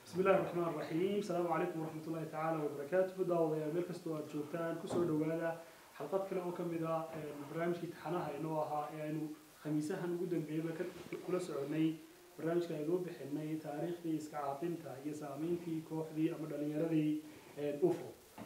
بسم الله الرحمن الرحيم السلام عليكم ورحمة الله تعالى وبركاته داوديا meel kastoo aad joogtaan kusoo dhawaada xalqad kale oo ka mid ah barnaamijkii taxanaha inoo ahaa ee aynu khamiisahan ugu dambeeyaba kula soconay barnaamijka aynu u bixinay taariikhdii iska caabinta iyo saameyntii kooxdii ama dhalinyaradii ufo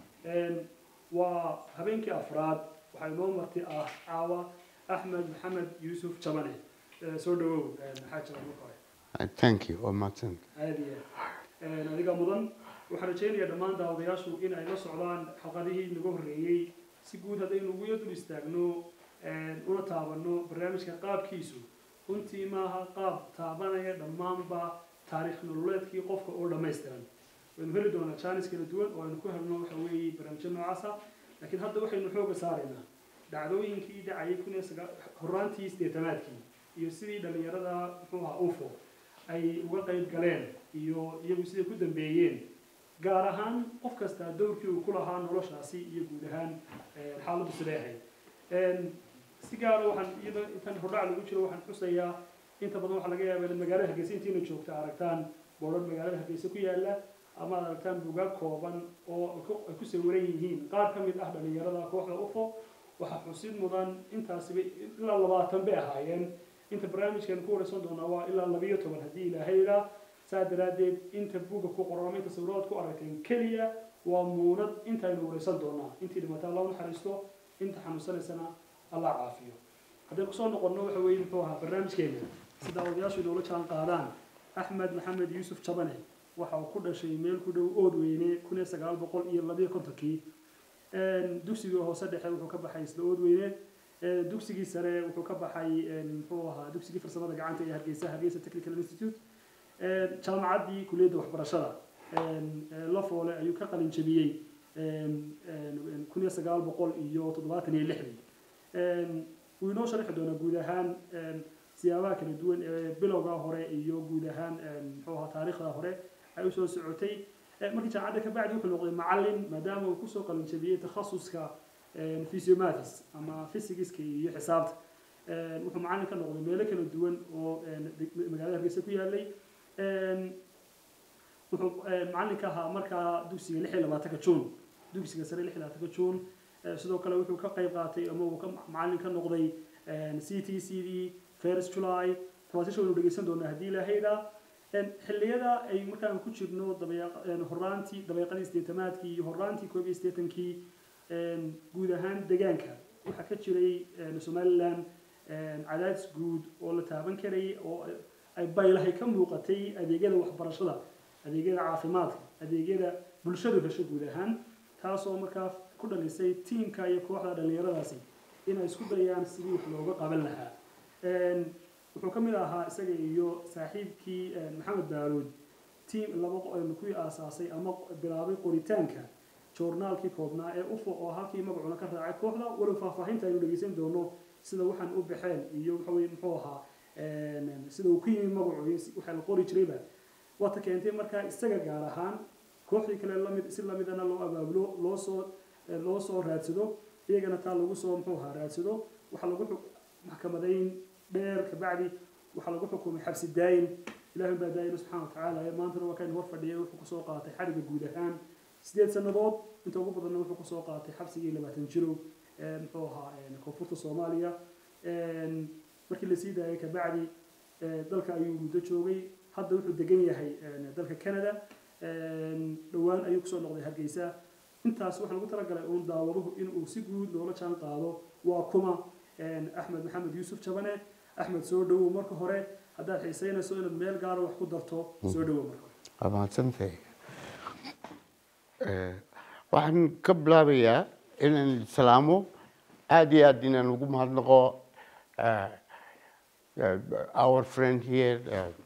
waa habeenkii afraad waxaa inoo marti ah caawa axmed maxamed yuusuf jabane soo dhawow maxaa jira marka hore thank you waa mahadsan aada iyo aad adiga mudan waxaan rajaynayaa dhammaan daawadayaashu in ay la socdaan xalqadihii naga horreeyey si guud haddaynu ugu dul istaagno una taabano barnaamijka qaabkiisu runtii maaha qaab taabanaya dhammaanba taariikh nololeedkii qofka oo dhammaystiran waynu heli doonaa jaanis kala duwan oo aynu ku helno waxa weeye barnaamijyo noocaasa laakiin hadda waxaynu xooga saaraynaa dhacdooyinkii dhacayay kun iyo sagaa horraantii sideetanaadkii iyo sidii dhallinyarada muxuu ahaa ufo ay uga qayb galeen iyo iyagu siday ku dambeeyeen gaar ahaan qof kasta dowrkii uu ku lahaa noloshaasi iyo guud ahaan xaaladdu siday ahayd si gaara waxaan iyada intan hordhac lagu jiro waxaan xusayaa inta badan waxaa laga yaabaa inaad magaalada hargeysa intiina joogta aragtaan boodhan magaalada hargeysa ku yaala ama aad aragtaan buugaag kooban oo ay ku sawiran yihiin qaar ka mid ah dhallinyarada kooxda ufo waxaa xusid mudan intaasiba ilaa labaatan bay ahaayeen inta barnaamijkan ku wareysan doonaa waa ilaa labiyo toban haddii ilaahay ilaa saa daraaddeed inta buugga ku qoran ama inta sawiradood ku aragteen keliya waa muunad intaynu wareysan doonaa intii dhimata alla naxariisto inta xanuunsanaysana allah caafiyo haddaynu kusoo noqonno waxa weeye muxuu ahaa barnaamijkeena si daawadayaashu inoola jaan qaadaan axmed maxamed yuusuf jabane waxa uu ku dhashay meel ku dhow oodweyne kun iyo sagaal boqol iyo labiyo kontonkii dugsigii hoose dhexe wuxuu ka baxay isla oodweyne dugsigii sare wuxuu ka baxay muxuu ahaa dugsigii farsamada gacanta ee hargeysa hargeysa technical institute jaamacaddii kuliyadda waxbarashada lafoole ayuu ka qalin jebiyey kun iyo sagaal boqol iyo toddobaatan iyo lixdii wuu inoo sharixi doonaa guud ahaan siyaabaha kala duwan ee bilowga hore iyo guud ahaan muxuu ahaa taariikhda hore ay usoo socotay markii jaamacadda ka bacdi wuxuu noqday macallin maadaama uu kusoo qalin jebiyey takhasuska physiomaths ama physigiska iyo xisaabta wuxuu macallin ka noqday meelo kala duwan oo magaalada hargeysa ku yaalay wuxuu macallin ka ahaa markaa dugsiga lix iyo labaatanka juun dugsiga sare lix iyo labaatanka juun sidoo kale wuxuu ka qayb qaatay ama uu ka macallin ka noqday c t c d first july tawaasiisha waynu dhegeysan doonaa haddii ilaahayda xilliyada ay markaan ku jirno horaantii dabeeqadii sideetamaadkii iyo horaantii koob iyo siddeetankii guud ahaan deegaanka waxaa ka jiray somaliland cadaadis guud oo la taaban karayay oo ay baylahay ka muuqatay adeegyada waxbarashada adeegyada caafimaadka adeegyada bulshadu hesho guud ahaan taasoo markaa ku dhalisay tiimka iyo kooxda dhallinyaradaasi inay isku dayaan sidii wax looga qaban lahaa wuxuu ka mid ahaa isaga iyo saaxiibkii maxamed baaruud tiim laba kuwii aasaasay ama bilaabay qoritaanka joornaalkii koobnaa ee ufo oo halkii magacuna ka raacay kooxda walow faahfaahinta aynu dhegeysan doono sida waxaan u baxeen iyo waxa weye muxuu ahaa sida uu ku yimi magacu iyo waxaa la qori jirayba waata keentay markaa isaga gaar ahaan kooxdii kale lamid si lamidana loo abaabulo loo soo loo soo raadsado iyagana taa lagu soo muxuu ahaa raadsado waxaa lagu maxkamadayn dheer kabacdi waxaa lagu xukumay xabsi daayin ilaahay baa daayina subxana watacaala maantana waa kaynu hor fadhiyay wuxuu kusoo qaatay xariga guud ahaan sideed sanadood inta ugu badanna wuxuu kusoo qaatay xabsigii labaatan jirow muxuu ahaa koonfurta soomaaliya markii lasii daayay kabacdi dalka ayuu muddo joogay hadda wuxuu degan yahay dalka canada dhowaan ayuu kusoo noqday hargeysa intaas waxaa lagu talagalay uun daawaduhu inuu si guud loola jaan qaado waa kuma axmed maxamed yuusuf jabane axmed soo dhawow marka hore haddaad xiiseynayso inaad meel gaara wax ku darto soo dhawow marka hore waa mahadsantahay waxaan ka bilaabayaa inaan islaamo aada iyo aada inaan ugu mahadnaqo our friend here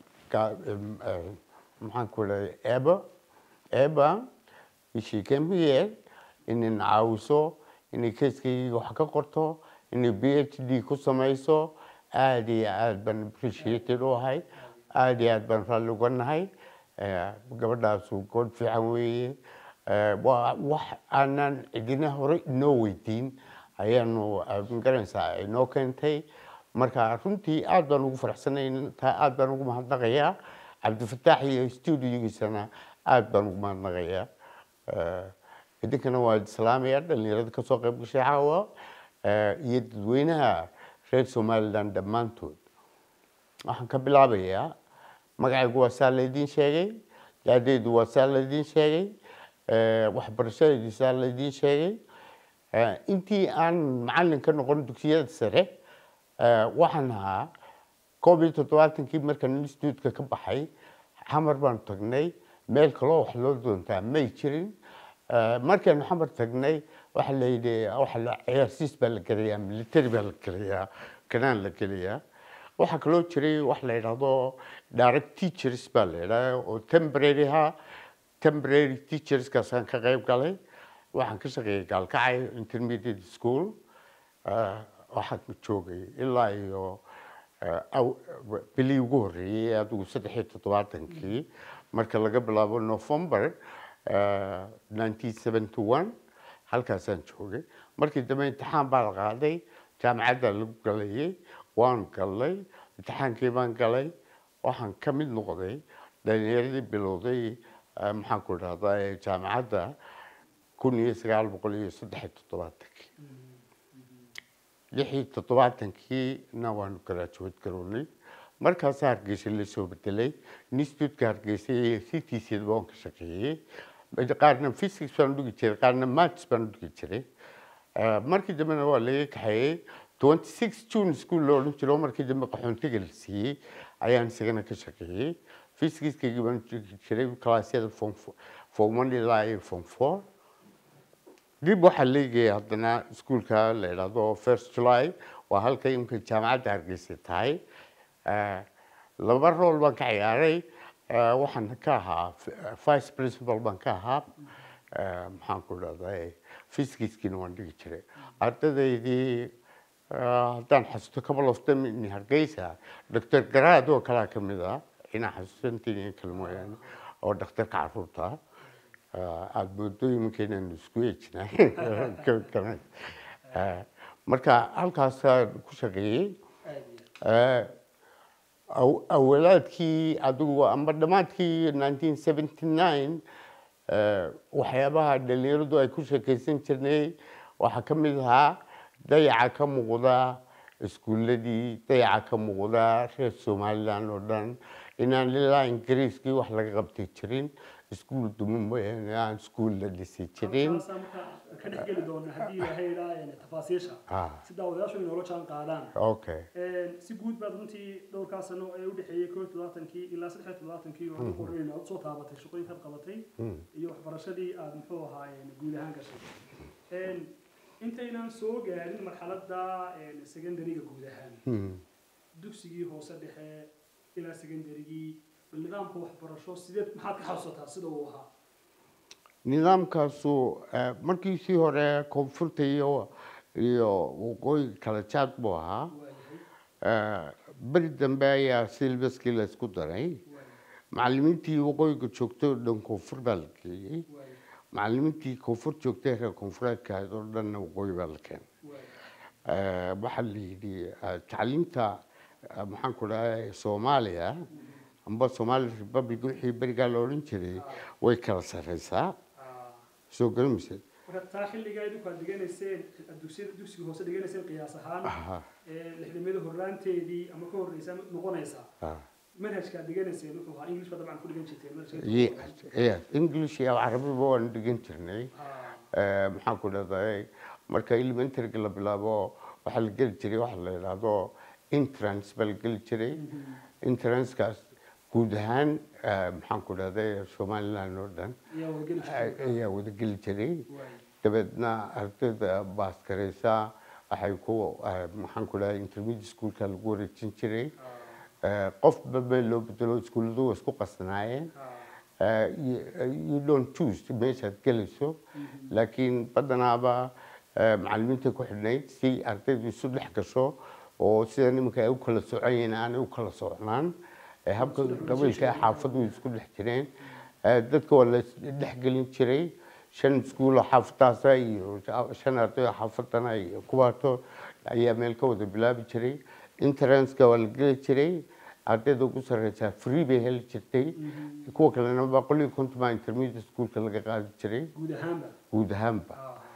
maxaan ku dhahay eba eba she came here inay caawiso inay keskayga wax ka qorto inay b h d ku samayso aada iyo aada baan appreciated u ahay aada iyo aada baan raalli uga nahay gabadhaasu good fiican weeye waa wax aanan cidina hore inoo weydiin ayaanu magaranaysaa inoo keentay marka runtii aada baan ugu faraxsanay taa aada baan ugu mahadnaqayaa cabdifataax iyo studiogiisana aada baan ugu mahadnaqayaa idinkana waa islaamaya dhalinyarada kasoo qayb gashay caawa iyo dadweynaha reer somaliland dhammaantood waxaan ka bilaabayaa magacaygu waa saa laydiin sheegay daadeydu waa saa laydiin sheegay waxbarashadeedu saa laydiin sheegay intii aan macalin ka noqon dugsiyada sare waxaan ahaa koob iyo toddobaatankii markaan instituutka ka baxay xamar baan tagnay meel kaloo wax loo doontaa may jirin markaanu xamar tagnay waxa la yidhi waxa la ciyaarsiis baa la gelayaa military baa la gelayaa kanaan la gelayaa waxaa kaloo jiray wax la yidhaahdo direct teachers baa la yidhaha oo temporary ha temporary teacherskaasaan ka qayb galay waxaan ka shaqeeyay gaalkacay intermediate school waxaan joogay ilaa iyo bilii ugu horreeyey adigu saddex iyo toddobaatankii marka laga bilaabo november nineteen seventy one halkaasaan joogay markii dambe imtixaan baa la qaaday jaamacadda lagu galayay waan galay imtixaankii baan galay waxaan ka mid noqday dhalinyaradii bilowday maxaan ku dhahdaa jaamacadda kun iyo sagaal boqol iyo saddex iyo toddobaatankii lix iyo toddobaatankiina waanu graduate garownay markaasaa hargeysa lasoo bedelay instituutka hargeysa iyo ctcda waan ka shaqeeyey qaarna physics baan dhigi jiray qaarna maths baan dhigi jiray markii dambena waa laga kaxeeyey twenty six june school la odhan jiro markii dambe qaxoontiga la siiyey ayaan isagana ka shaqeeyey physicskaygii baan dhigi jiray classyada form form one ilaa iyo form four dib waxaa leegaya haddana iskuolka la idhaahdo first july waa halka imka jaamacadda hargeysa tahay laba rool baan ka ciyaaray waxaan ka ahaa vice principal baan ka ahaa maxaan ku dhahday physicskiina waan dhigi jiray ardadaydii haddaan xasuusto couple of them in hargeysa doctor garaad oo kalaa ka mid ah inaa xasuusantiin kale mooyaane oo dhakhtarka caruurta aada moodo iminka inaanu isku eejinay marka halkaasaa ku shaqeeyey awalaadkii adigu amba dhammaadkii nineteen seventy nine waxyaabaha dhalinyaradu ay ku sheekeysan jirnay waxaa ka mid ahaa dayaca ka muuqda iskuuladii dayaca ka muuqda reer somaliland oo dhan inaan ilaa ingiriiskii wax laga qabtay jirin iskuul duma mooyaane aan iskuul la dhisi jirin halkaasaan markaa ka dhex geli doona haddii ilaahay ilaa tafaasiisha Ah. si daawadayaashu inoola jaan qaadaan okay si guud baad runtii dhowrkaa sano ee u dhexeeyey koo iyo toddobaatankii ilaa saddex iyo toddobaatankii oo ku horreyn aad soo taabatay shaqooyinkaad qabatay iyo waxbarashadii aad muxuu ahaayeen guud ahaan gashay intaynaan soo gaarin marxaladda secondary-ga guud ahaan Hmm. dugsigii hoose dhexe ilaa secondarygii bal nidaamka waxbarasho sideed maxaad ka xasuusataa sida uu ahaa nidaamkaasu eh, markiisii hore koonfurta iyo iyo waqooyi kala jaad buu ahaa waayahay Eh, beri dambe ayaa silbaskii la isku daray waayahay macallimiintii waqooyiga joogtay oo dhan koonfur baa la geeyey waayahay macallimiintii koonfur joogtay reer koonfureedka ahayd oo dhanna waqooyi baa la keenay waayahay Eh, waxaa la yidhi eh, tacliinta eh, maxaan ku dhahay soomaaliya amba somali republic wixii berigaa la odhan jiray way kala sarreysaa Ah, soo garamaysa marka taa xilligaa idinku aad dhiganayseen dugsiyada dugsiga hoose dhiganayseen qiyaas ahaan Aha, ee lixdamada horraanteedii ama ka horreysa noqonaysa ah. manhajka aad dhiganayseen wuxuu ahaa english baa dabcan ku dhigan jirteen manhajka Yes, yes. english iyo carabiba waan dhigan jirnay Ah, Eh, maxaan ku dhahday marka elementaryga la bilaabo waxaa la geli jiray waxa la yidhaahdo entrance baa la geli jiray entrancekaas guud ahaan eh, maxaan ku dhahday somaliland oo dhan ayaa wargeli eh, jirtay ayaa wada geli jiray Waayahay. dabeedna ardayda baaskaraysa waxay ku eh, maxaan ku dhahay intermediate schoolka lagu wareejin jiray Ah, Eh, qofba meel loo bedelo iskuulladu waa isku qasnaayeen ah, Uh, you, uh, you don't choose meeshaad gelayso laakiin badanaaba uh, macallimiinta ku xidhnayd si ardaydu isu dhex gasho oo sida nimanka ay u kala soconyihiin aanay u kala socnaan Eh, habka qabiilka xaafadu isku dhex jireen Eh, dadka waa la dhexgelin jiray shan iskuuloo xaafadaasa iyo shan arday oo xaafadana iyo kuwaato ayaa meel ka wada bilaabi jiray interanceka waa la geli jiray ardayda ugu sarreysaa free bay heli jirtay kuwa kalena boqol iyo konton baa intermediate schoolka laga qaadi jiray guud ahaanba guud ahaanba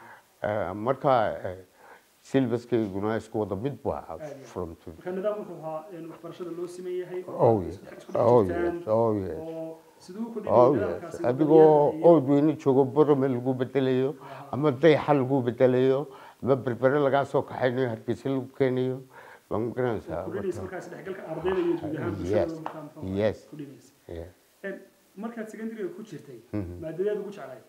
Ah, Eh, marka eh, syllabuskayguna isku wada mid buu ahaa Aad iyo from to marka nidaam wuxuu ahaa in waxbarashada loo siman yahay Oh, oo yes. isku dhex- isku Oh, dhex yes. jirtaan, Oh, yes. oo siduu ku Oh, dhigay yes. nidaamkaasi adigoo wadanyada iyo- oodweyne joogo borome lagu bedelayo ama dayaxa lagu bedelayo ama berbere lagaa soo kaxaynayo hargeysa lagu keenayo waa ma garanaysaa kudhinaysa markaas dhexgalka ardayda iyo guud ahaan bulshada Yes. markaa muxuu ahaa, Yes. kudhinaysa Yeah. Een, markaad secondary ku jirtay Mhm. maadadeed ugu jeclay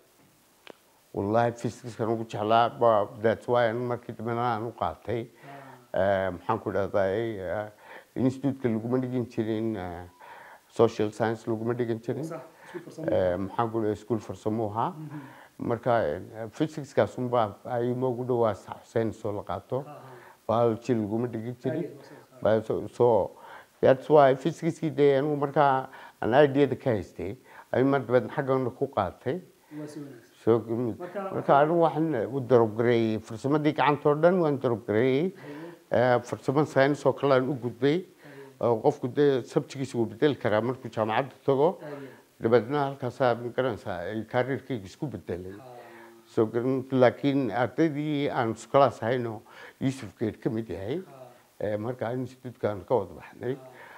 wallaahi physicsan ugu jeclaa ba- that's why an markii dambena aan u qaatay Eh, maxaan ku dhahday institutka laguma dhigin jirin eh, social science laguma dhigin jirin sax isku farsamo Eh, maxaan ku dhahay school farsamo ahaa marka eh, physicskaas unbaa ayma ugu dhawaa xuseen soo la qaato biology laguma dhigin jirin But so, so that's why physicskii dee anigu markaa aan ideada ka haystay ay mar dabeed xaggana ku qaatay waa si wanaagsan soo gumid Marka- marka anigu waxaan u darobgareeyey farsamadii gacanta oo dhan waan darobgareeyey Eh, farsamo science oo kale aan u gudbay oo qofku dee sabtigiisa wuu bedeli karaa markuu jaamacadda tago aad iyo dabeedna halkaasaa ma garanaysaa ay kariirkayga isku bedelay aad. soo garan laakiin ardaydii aan iskulaas ahayno yuusuf geed ka mid yahay Eh, marka institutkaan ka wada baxnay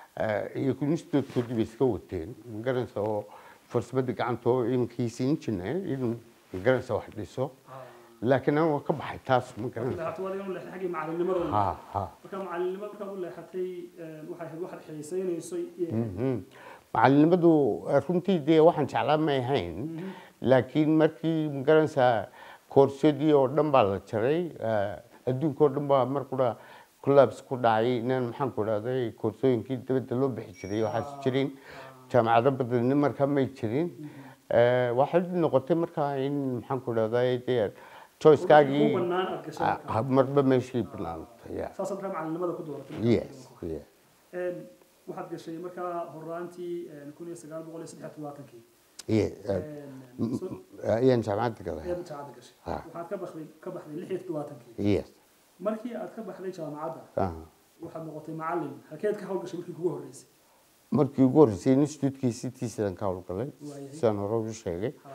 iyo institutkoodii bay iska wateen ma garanaysaa oo farsamada gacanta oo iminkiisa engineer inuu ma garanaysaa wax dhiso laakiin anigu waan ka baxay taas ma garanaysaa leexato waad inuu leexday xaggii macalinimada ha ha marka macalinimada markaad u leexatay een, waxay ahayd waxaad xiisaynayso iyo- Mhm. macalinimadu eh, runtii dee waxaan jeclaa may ahayn laakiin markii ma garanaysaa koorsyadii oo dhan baa la jaray eh, adduunka oo dhan baa mar qura collabs ku dhacay inaan maxaan ku dhahday koorsooyinkii dibadda loo bixi jiray waxaas jirin jaamacado badanna markaa may jirin Eh, waxay noqotay markaa in maxaan ku dhahday dee ku choicekaagii bannaan aad gashay ah, marka. marba meeshii banaantay yeah. saasaad markaa macalinimada ku dooratay yes yeah. Een, waxaad gashay markaa horaantii een, kun iyo sagaal boqol iyo saddex iyo todobaatankii Yeah, eh, Een, so- ayaan jaamacadda galay ayaad jaamacadda gashay Ha. waxaad ka baxday ka baxday lix iyo toddobaatankii yes markii aad ka baxday jaamacadda ah. waxaad noqotay macalin halkeed ka hawlgashay markii kugu horreysay markii ugu horreysay institutkii citiisan ka howlgalay Waayahay. sidaan hore u sheegay Ha,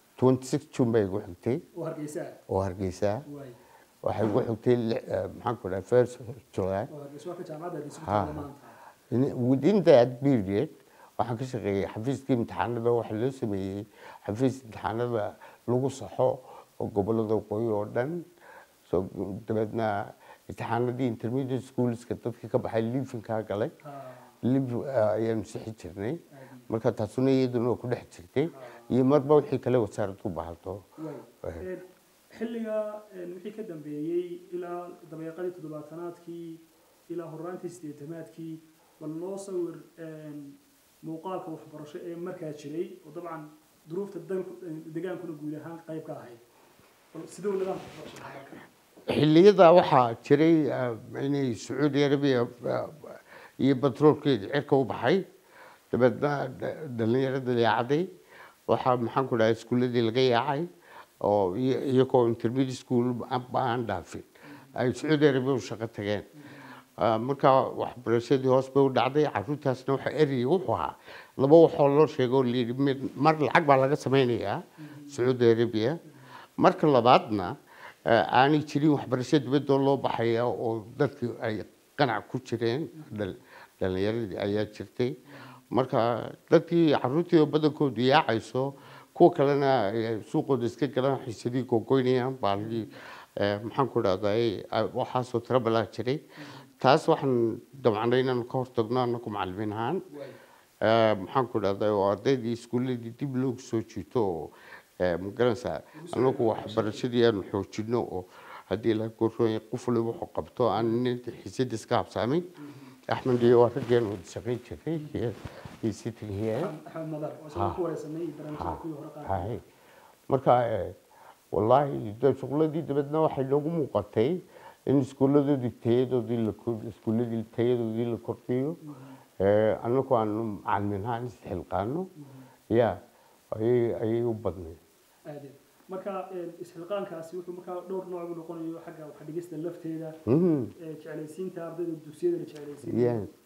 26 june bay igu xigtay oo hargeysa ah oo hargeysa waay waxay igu xigtay li- eh, maxaan ku dhahay first july oo hargeysa waa ka jaamacadda hargeysa ku Ha. taalla maanta In- within that period waxaan ka shaqeeyey xafiiskii imtixaanada waxaa loo sameeyey xafiis imtixaanada lagu saxo oo gobolada waqooyi oo dhan soo dabeedna imtixaanadii intermediate schoolska dadka ka baxay liifinkaa galay Ha, liif ayaanu sixi jirnay aad iyo- marka taasuna iyaduna waa ku dhex jirtay iyo marba wixii kale wasaaraddu u baahato waay Een, xilliga een, wixii ka dambeeyey ilaa dabeeqadii toddobaatanaadkii ilaa horaantii sideetamaadkii bal noo sawir een, muuqaalka waxbarasho ee markaa jiray oo dabcan duruufta dalku degaankuna guud ahaan qayb ka ahayd bal siduu nidaamka waxbarasho ahaa halkan? xilliyada waxaa jiray eh, inay sacuudi arabiya eh, iyo batroolkeeda cirka u baxay dabeedna da- dhallinyarada yaacday waxaa maxaan ku dhahay iskuuladii laga yaacay oo iyo- iyagoo intermediate school ba aan dhaafin ay sacuudi arabiya u shaqo tageen Ah, marka waxbarashadii hoos bay u dhacday caruurtaasna waxa ereyay wuxuu ahaa laba waxoo loo sheego oo layidhi mid mar lacag baa laga sameynayaa sacuudi arabiya marka labaadna eh, aanay jirin waxbarasho dibadoo loo baxaya oo dadkii ay qanac ku jireen dhal- dhallinyaradii ayaa jirtay marka dadkii caruurtii oo badankoodu yaacayso kuwa kalena ay suuqooda iska galaan xiisadii googoynayaan baalgii maxaan ku dhahday waxaasoo tiro balaa jiray taas waxaan damcnay inaan ka hortagno anaku macalimiin ahaan waay Eh, maxaan ku dhahday oo ardaydii iskuuladii dib loogu soo jiito oo eh, ma garanaysaa anagu waxbarashadii aanu xoojino oo haddii la gorooya qof waliba wuxuu qabto aan nin xiisada iska habsaamin axmed iyo waa raggeen wada shaqayn jiray iyo- iyo sitting here axmed madar oo isaga ku wareysanay barnaamijyada kuwii hore qaar Hay. marka eh, wallaahi de shuqladii dabeedna waxay noogu muuqatay in iskuuladoodii tayadoodii la kor- iskuuladii tayadoodii la kordhiyo Eh, anagu aanu macalimiin ahaan isxilqaano ya ayay ayay u badnayd aadeed marka een, isxilqaankaasi wuxuu markaa dhowr nooc u noqonayo xagga wax dhigista lafteeda Mhm. ee jeclaysiinta ardayda dugsiyada la Yeah. jeclaysiinayo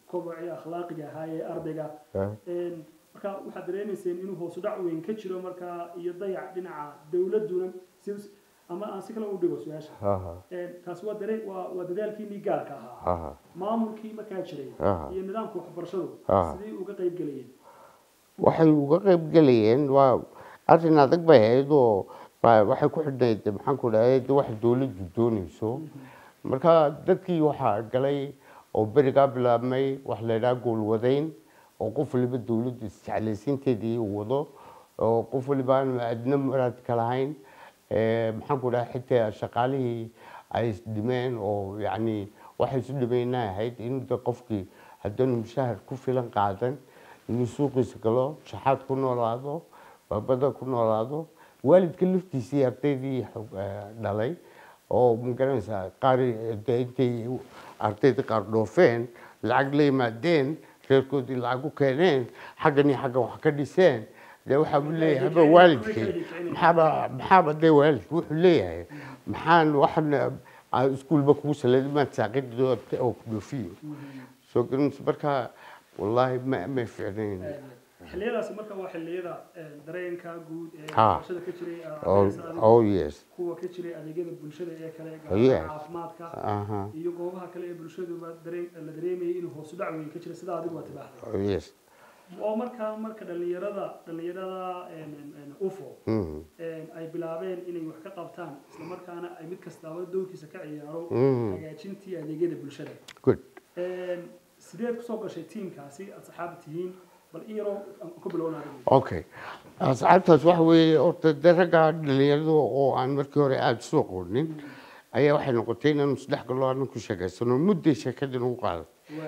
kobocii akhlaaqiga ahaa ee ardayga ah, Een, marka waxaad dareemayseen inuu hoosu dhac weyn ka jiro markaa iyo dayac dhinaca dowladuna si ama aan si kale u dhigo su-aasha ah, Een, taasi waa dare waa waa dadaalkiinii gaarka ahaa ah, maamulkii markaa jiray ah. iyo nidaamka waxbarashadu Ah. sidii uga qayb gelayeen waxay uga qayb gelayeen waa arrin adag bay ahayd oo waa- waxay ku xidhnayd maxaan ku dhahay de wax dowladdu doonayso marka dadkii waxaa galay oo berigaa bilaabmay wax la yidhaha goolwadayn oo qof waliba dowladdu isjeclaysiinteedii uu wado oo qof waliba aan adna muraad ka lahayn Eh, maxaan ku dhahay xitaa shaqaalihii ay isdhimeen oo yacni waxay isu dhimayna ahayd in de qofkii haddaanu mushahar ku filan qaadan inuu suuqiisa galo shaxaad ku noolaado baabada ku noolaado waalidka laftiisii ardaydii xog- eh, dhalay oo magaranaysaa qaar de intay ardayda qaar dhoofeen lacag la yimaadeen reerkoodii lacag u keeneen xaggan iyo xaggan wax ka dhiseen dee waxaa buu leeyahay haba waalidkii maxaaba maxaaba dee waalidku wuxuu leeyahay maxaan waxan aan iskuulba kugu salay maad saaqid oo ku dhoofiyo soo garanaysa marka wallaahi ma ma fiicnayn xilliyadaasi marka waa xilliyada een, dareenka guud ee Ha. waxbarashada ka jiray ee oh, ardayda adiga, oh yes kuwa ka jiray adeegyada bulshada ee kale Yes. gaar caafimaadka aha iyo goobaha kale ee bulshaduba dareen la dareemayay inuu hoosu dhac weyn ka jira sida adigu waa tibaaxday oh yes oo markaa marka dhalinyarada dhalinyarada een, een, een, ufo Mhm. een, ay bilaabeen inay wax ka qabtaan isla markaana ay mid kastaaba doonkiisa ka ciyaaro Mhm. hagaajintii adeegyada bulshada good Een, sideed kusoo gashay tiimkaasi aad saxaaba tihiin bal in yaroo aan ku bilowna adigu okay asxaabtaas waxa weeye horta dee ragga dhalinyarada oo aan markii hore aada soo aqoonin ayaa waxay noqotay inaanu saddex galoo aanan ku sheekaysano mudday sheekadii nagu qaaday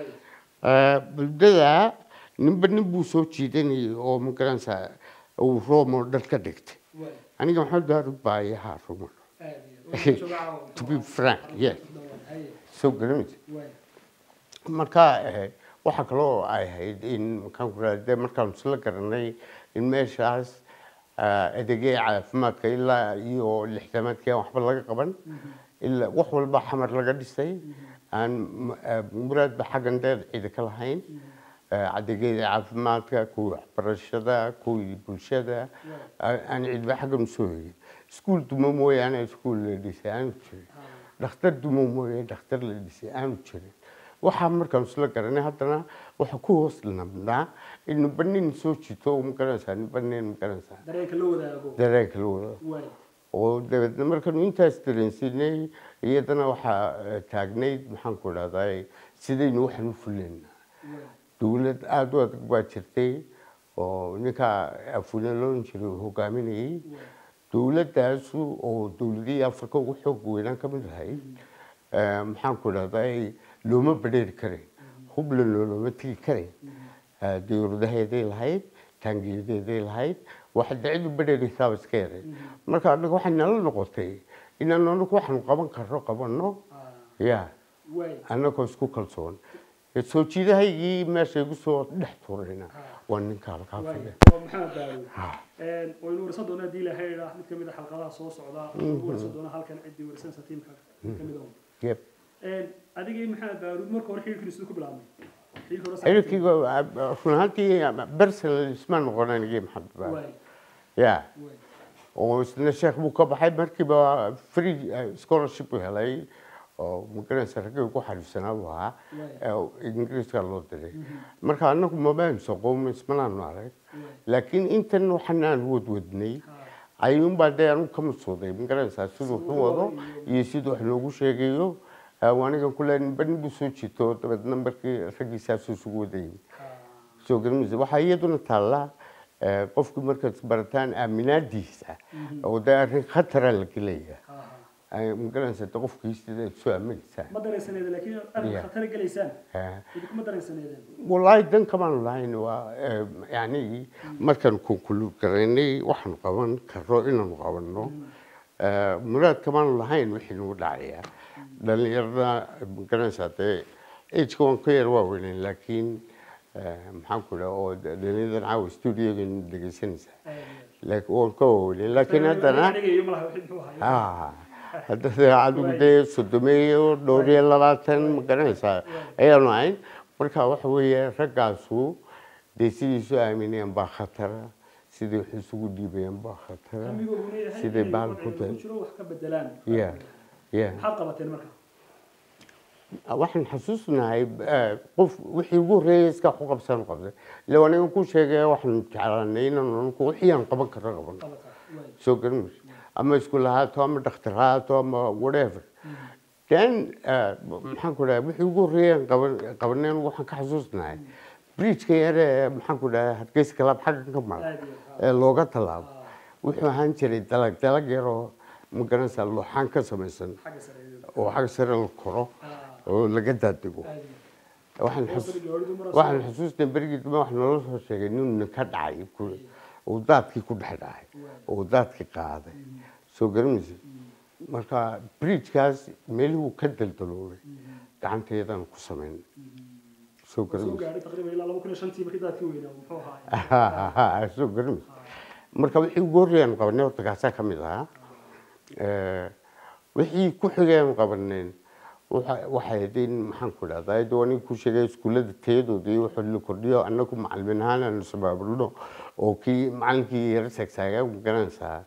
waayo buldada ninba nin buu soo jiidanayay oo magaranaysaa uu roomo dhar ka dhigtay waayo aniga maxamed daarud baa ayahaa roomo aad iyo aad. Waxaan joogaa caawa. To be frank, yes. Haye, soo garanaysa waayo. marka eh, waxaa kaloo ay ahayd in maxaan ku raade markaanu isla garanay in meeshaas ah, adeegyada caafimaadka ilaa iyo lixdamaadkii aan waxba laga qaban ilaa wax walba xamar laga dhisay aan m- ah, muraadba xaggan dheer ciida ka lahayn Ah, adeegyada caafimaadka kuwii waxbarashada kuwii bulshada ah, aan ciidba xaggan usoo hegin iskuul duma mooyaane iskuul la dhisay aanu jirin dhakhtar dumo mooye dhakhtar la dhisay aanu jirin waxaa markaan isla garanay haddana waxa ku hoos nabnaa in ninba nin soo jito ma garanaysaa ninba nin ma garanaysaa dareenka la wadaago dareenka la wado waayo oo dabeedna markaanu intaas dareensinay iyadana waxaa eh, taagnayd maxaan ku idhahdaa sidaynu waxaan u fulayna waayo dowlad aada u adag baa jirtay oo ninkaa afune loon jiray uu hogaaminayay waayo dowladaasu oo dowladihii afrika ugu xoog weynaan ka mid ahayd eh, maxaan ku idhahdaa looma badheeri karayn hubland looma tegi karayn Eh, dowladaheeday lahayd taangiyadeeday lahayd waxa dacidu badheeraysaaba iska yaray marka anaga waxay nala noqotay inaan anagu waxaanu qaban karno qabanno Ah, ya waayo annagoo isku kalsoon soo jiidahaygii meesha igu soo dhex turayna waa ninka halkaa waayo fadhiya waa maxamed daawud Ha. Een, waynu warsan doonaa haddii ilaahay idhaa mid kamid a xalqadaha soo socda waynu warsan doonaa halkan ciddii warsanaysa tiimka mid kamid ah Yep. Een, adiga iyo maxamed daawud marka hore xiriirkiina siduu ku bilaabmay xiriirka hore xiriirkayga run ahaantii bersel isma noqon anigii maxamed baa waayo ya waayo oo isna sheekh buu ka baxay markiiba free eh, scholarship uu helay oo magaranaysa raggii ugu xariifsanaa buu ahaa waayo ee ingiriiska loo diray marka anagu mabaanu soqoom ismanaanu arag waayo laakiin intan waxan aan wadwadnay Ha. ayuunbaa dee anu ka masuuday magaranaysaa siduu Siduu wuxuu wado wado iyo siduu wax noogu sheegayo Eh, anigan kule ninba nin buu soo jito dabeedna markii raggiisaasuu isugu wadayay Ha. soo garanaysa waxaa iyaduna taallaa eh, qofkii markaad barataan aaminaadiisa oo dee arrin khatara la gelaya Ha, ha. Ay, magaranaysa de qofkii sidaad soo aaminaysaa ma dareensaneedeen laakiin arrin Yeah. khatar gelaysaan Eh, idinkuma dareensaneedeen wallaahi dan kamaanu lahayn waa eh, yacni markaan konkulu garaynay waxaanu qaban karno inaanu qabanno Eh, muraad kamaanu lahayn wixii nagu dhacaya dhalinyarada magaranaysaa dee ageka waan ka yar waaweyneen laakiin eh, maxaan ku dhaha oo de- dhalinyaradan caawa studiogan dhegeysanaysaa laakiin waan ka waaweyneen laakiin haddana Aniga malaha wixii muxuu ahaa Ah, hadda dee adigu dee sodomeeyo dhowr iyo labaatan ma garanaysaa ayaanu ahayn marka waxa weeye raggaasu dee sidiisu aamineen baa khatara sidii wax isugu dhiibayeen baa khatara hamigooguna yahay siday inay bahal wadciga ku tahay. ku jiro wax ka bedelaan Yeah. yeah. maxaad qabateen marka waxaan xasuusnahay eh, qof wixii ugu horreeyay iska ku qabsan qabtay ila aniga ku sheegay waxaan jeclaanay inaan anigu wixii aan qaban karo qaban qabataa waay soo garan mayso ama iskuul ahaato ama dhakhtar ahaato ama whatever then eh, maxaan ku dhahay wixii ugu horreeyay aan qaban qabaneen waxaan ka xasuusnahay bridgeka yare ee maxaan ku dhahay hargeysa kalaab xaggan ka mara aad iyo aad ee looga tallaabo wuxuu ahaan jiray dalag dalag yaroo magaranaysaa looxaan ka samaysan xagga sare oo xag sare la koro Ah, oo laga daadego aad iyo waxaan aad. xus Hoos gaadhidu mar waxaan xusuusnay berigii dambe wax naloo soo sheegay nin nin ka dhacay ku- uu daadkii ku dhex dhacay oo daadkii qaaday soo garamaysa marka bridgekaas meelihuu ka daldaloolay gacanteedaan ku samayn soo soo garamaysa gaadhay taqriiban ilaa laba kun iyo shantii markii daadkii weynaa muxuu ahaa soo garamaysa marka wixii ugu horreeyaan qabanay horta kaasaa ka mid ahaa Eh, wixii ku xigeen qabaneen waxa- waxay ahayd in maxaan ku dhahdaa dee aniga ku sheegay iskuullada tayadooda iyo waxa la kordhiyo annagu macalimiin ahaan aanu sabaabulno oo kii macalinkii yara saagsaagaa garanaysaa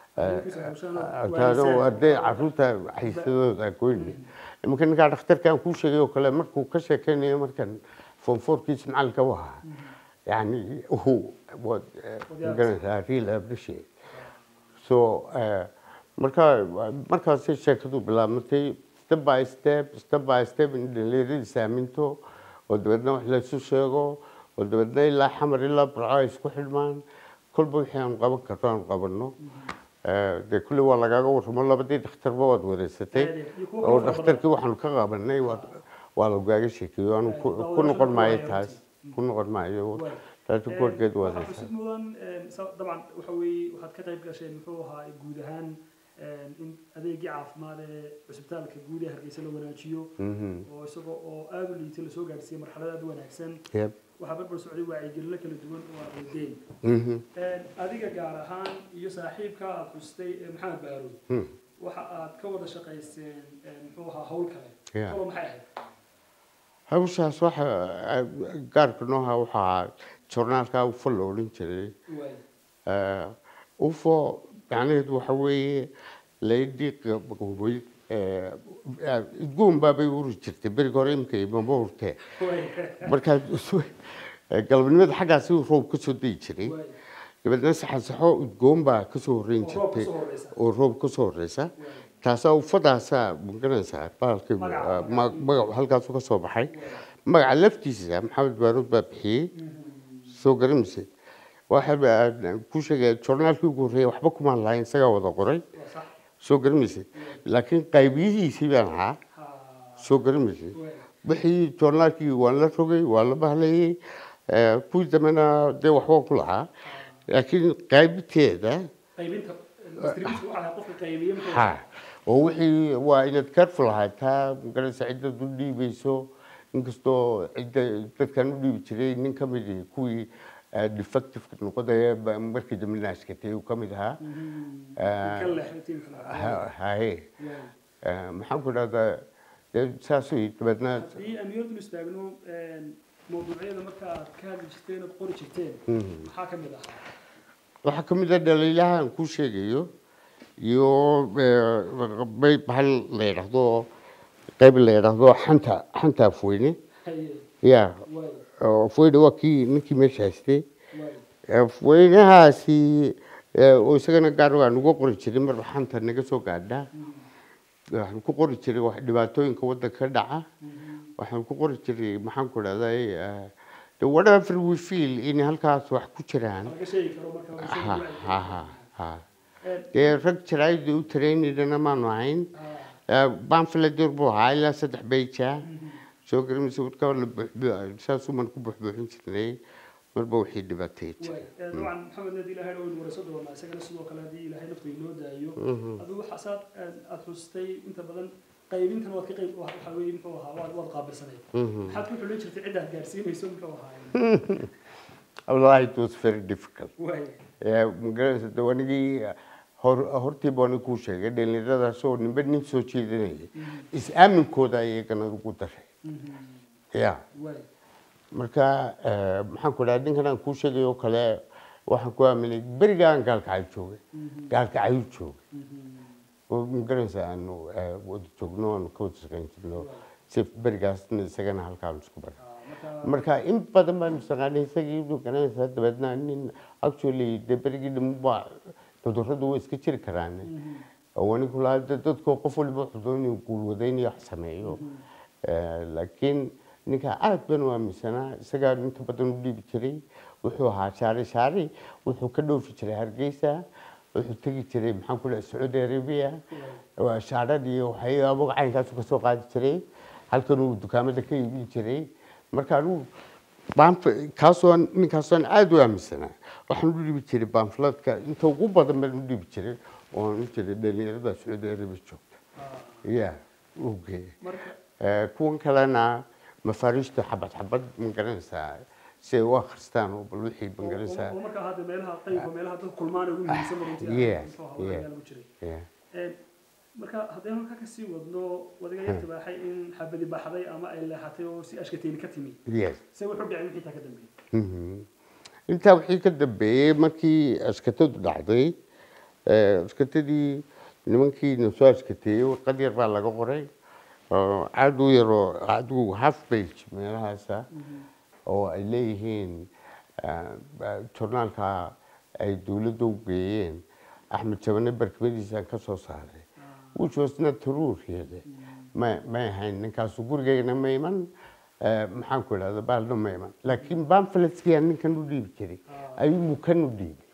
taado arday caruurta xiisadooda goyne iminka ninkaa dhakhtarka aan kuu sheegay oo kale markuu ka sheekeynayo markan fonforkiisa macalinka u ahaa yani uu waad eh, garanaysaa real appreciate so eh, marka markaasay sheekadu bilaabmatay step by step step by step in dhalinyaradiisa aaminto oo dabeedna wax laysu sheego oo dabeedna ilaa xamar ilaa burco ay isku xidhmaan kolba wixii aan qaban karno aan qabanno Eh, dee kulli waa lagaaga warramo labadii dhakhtarba waad wareysatay Aad iyo aad. Iyo kuwa oo kale fara dhakhtarkii waxaanu ka qabanay waa- waa lagaaga sheekeeyo anu ku Waa ku noqon wada maayo shaqo taas ku noqon maayo Waay. taasi koorgeed waa waxaa xusid mudan een, sa- dabcan waxa weeye waxaad ka qayb gasheen muxuu ahaa guud ahaan een, in adeegii caafimaad ee cusbitaalka guud ee hargeysa la wanaajiyo oo isagoo oo aada u liitay lasoo gaadhsiiyey marxalad aada u wanaagsan Yep. waxaa barbar socday wacyigelino kala duwan oo aad wadeen Mhm. Een, adiga gaar ahaan iyo saaxiibka aad xustay ee maxamed baarow Hmm. waxa aad ka wada shaqayseen een, muxuu ahaa hawl kale Yeah. kalo maxay ahayd hawshaas waxa eh, gaarka nooha waxaa joornaalka ufo la odhan jiray waay Eh, ufo macnaheedu waxa weeye laydii qaboobay idgoon baabay uri jirtay beriga hore imika imama urtee waay markaa galabnimada xaggaasi roob ka soo dayi jiray waay dabeedna saxasaxo udgoon baa kasoo horreyn oo roob jirtay kasoo horeysa oo roob kasoo horeysa taasaa ufadaasaa magaranaysaa baalkii Magaca. ma- magacu halkaasu ka soo baxay magaca laftiisa maxamed baaruud baa bixiyey soo garamaysa waxa ku sheegaya joornaalkii ugu horreeyay waxba kumaan lahayn isagaa wada qoray waa sax soo garamaysa laakiin qaybiyihiisii baan ahaa Ha, soo garamaysa waay wixii joornaalkii waan la rogay waan la bahlayay eh, kuwii dambena dee waxba ku lahaa laakiin qaybteeda qaybinta distribution waxaa lahaa qofka qaybiye muxuu ha oo wixii waa inaad careful ahaataa magaranaysa ciddad u dhiibayso inkastoo cidda dadkan u dhiibi jiray nin ka mid ihi kuwii eh, defective noqodaya ba- markii dambe naaskatay uu ka mid ahaa ka leexday tiimka lahaa Ha- haye Waay. Eh, maxaan ku dhahdaa dee saasuu dabeedna haddii aan niyadul istaagno een, mawduucyada marka aad ka hadli jirteen ood qori jirteen maxaa ka mid ahaa waxaa ka mid ah dhaliilaha aan kuu sheegayo iyo eh, bay bahal la yidhaahdo qayb la yidhaahdo xanta xanta afweyne haye ya waay oo afweyne waa kii ninkii meesha haystay waay afweynahaasi eh, oo isagana gaar waan uga qori jiray marba xanta naga soo gaadha waxaan ku qori jiray wax dhibaatooyinka waddanka ka dhaca waxaan ku qori jiray maxaan ku dhahday the whatever we feel in halkaas wax ku jiraan laga sheegi karo marka laga sheegi ha waayo. ha ha ha Een, dee rag jaraayada u taraynayana maanu ahayn ah, banfiladur buu ahaa ilaa saddex beja soo garamaysa wadka la buuxbu- saasuuman ku buuxbuuxin jirnay marba wixii dhibaateey waay jiray Ee, dabcan maxamed nadi ilaahay waynu warayso doonaa isagana sidoo kale haddii ilaahay nafta inoo daayo adigu waxa saad een, aad xustay inta badan qaybintan waad ka qayb waxa weeye muxuu ahaa waad waad qaabilsanayd maxaad ku xulin jirtay ciddaad gaarsiinayso muxuu ahaa wallahi it was very difficult waay Eh, magaranaysa de wanigii hor hortiiba wani kuu sheegay dhalinyaradaasoo ninba nin soo jeedinayay is-aaminkooda iyagana ugu daray ya waay marka eh, maxaan ku dhaha ninkan aan kuu sheegay oo kale waxaan ku aaminay berigaan gaalkacay joogay gaalkacayuu joogay oo magaranaysa aanu eh, wada joogno aanu ka wada shaqayn jirno si berigaasna isagana halkaanu isku baray marka marka in badan baanu shaqaanay isagii inuu garanaysaa dabeedna nin actually dee berigii dhammuba cudurradu way iska jiri karaan oo anigu lahaa dee dadku qof waliba wuxuu doonaya inuu guulwadaynayo wax sameeyo Eh, laakiin ninka aad baan u aaminsanaa isagaa inta badan u dhiibi jiray wuxuu ahaa shaari shaari wuxuu ka dhoofi jiray hargeysa wuxuu tegi jiray maxaan ku dhahay sacuudi arabia waa shaarad iyo waxyaabo caynkaasu kasoo qaadi jiray halkan uu dukaamada ka iibin jiray marka anigu baanf kaasoo ninkaasoo aada u aaminsanaa waxaan u dhiibi jiray baanfladka inta ugu badan baan u dhiibi jiray oon u jiray dhalinyarada sacuudi arabia joogta ya uu geeyay marka Eh, kuwan kalena mafaariishta xabad xabad ma garanaysaa si ay u akhristaan oo bal wixii ma garanaysaa oo markaa hadda meelaha qaybka meelaha dadku kulmaan ugu muhiimsan ba runtii Yes, muxuu ahaa yeah. waxyaalo lagu jiray Yeah. Een, marka haddaynu halkaa kasii wadno wadaga yarta baaxay in xabadi baxday ama ay leexatay oo si ashkateeni ka timi yes se wuxuu dhacay wixii taa ka dambeeyey Mhm. intaa wixii ka dambeeyey markii askatadu dhacday eh, askatadii nimankii na soo askateeyey warqad yar baa laga qoray oo aad u yaroo adigu half page meelahaasa oo ay leeyihiin eh, ba- journaalka ay dowladda u geeyeen axmed jabane barkimadiisaan ka soo saaray which was not true really ma may ahayn ninkaasu gurigeygana ma iman eh, maxaan ku idhahda baalna ma iman laakiin pamphletskii aan ninkan u dhiibi jiray ayuu mukan u dhiibay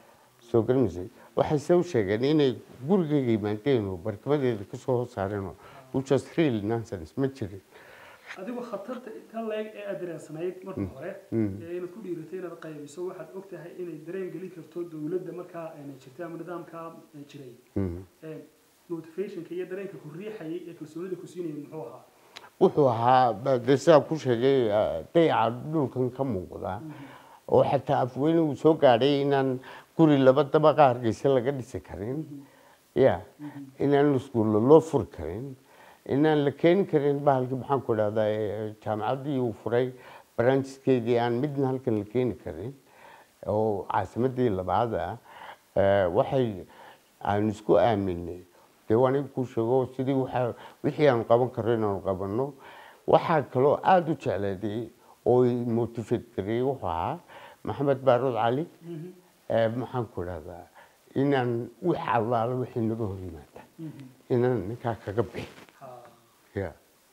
soo garamaysay waxay se u sheegeen inay gurigeyga yimaadeen oo barkimadeeda kasoo hoos saareen oo which was real nonsense ma jirin adigu khatarta tan leeg ee aad dareensanayd marka hore ee inaad ku dhiiratay inaad qaybiso waxaad og tahay inay dareen gelin karto dowladda markaa ayna jirtay ama nidaamka eh, jiray Mhm. Een, motivationka iyo dareenka ku riixayay ee kalsoonida ku siinayay muxuu ahaa wuxuu ahaa ba- dee sidaa ku sheegay eh, dayaca dhulkan ka muuqda oo xataa afweyne uu soo gaadhay inaan guri laba dabaqa hargeysa laga dhisi karin ya inaan iskuulla loo furi karin inaan la keeni karin bahalkii maxaan ku idhahdaa eh, jaamacaddii uu furay brancheskeedii aan midna halkan la keeni karin oo caasimadii labaad ah eh, waxay aan isku aaminay dee waan ig kuu sheego sidii waxa wixii aanu qaban karro inaanu qabanno waxaa kaloo aada u jecleeday oo i motivate gareeyey wuxuu ahaa maxamed baaruud cali eh, maxaan ku idhahdaa inaan wix allaala wixii naga hor yimaada inaan ninkaa kaga bixi Ha. ya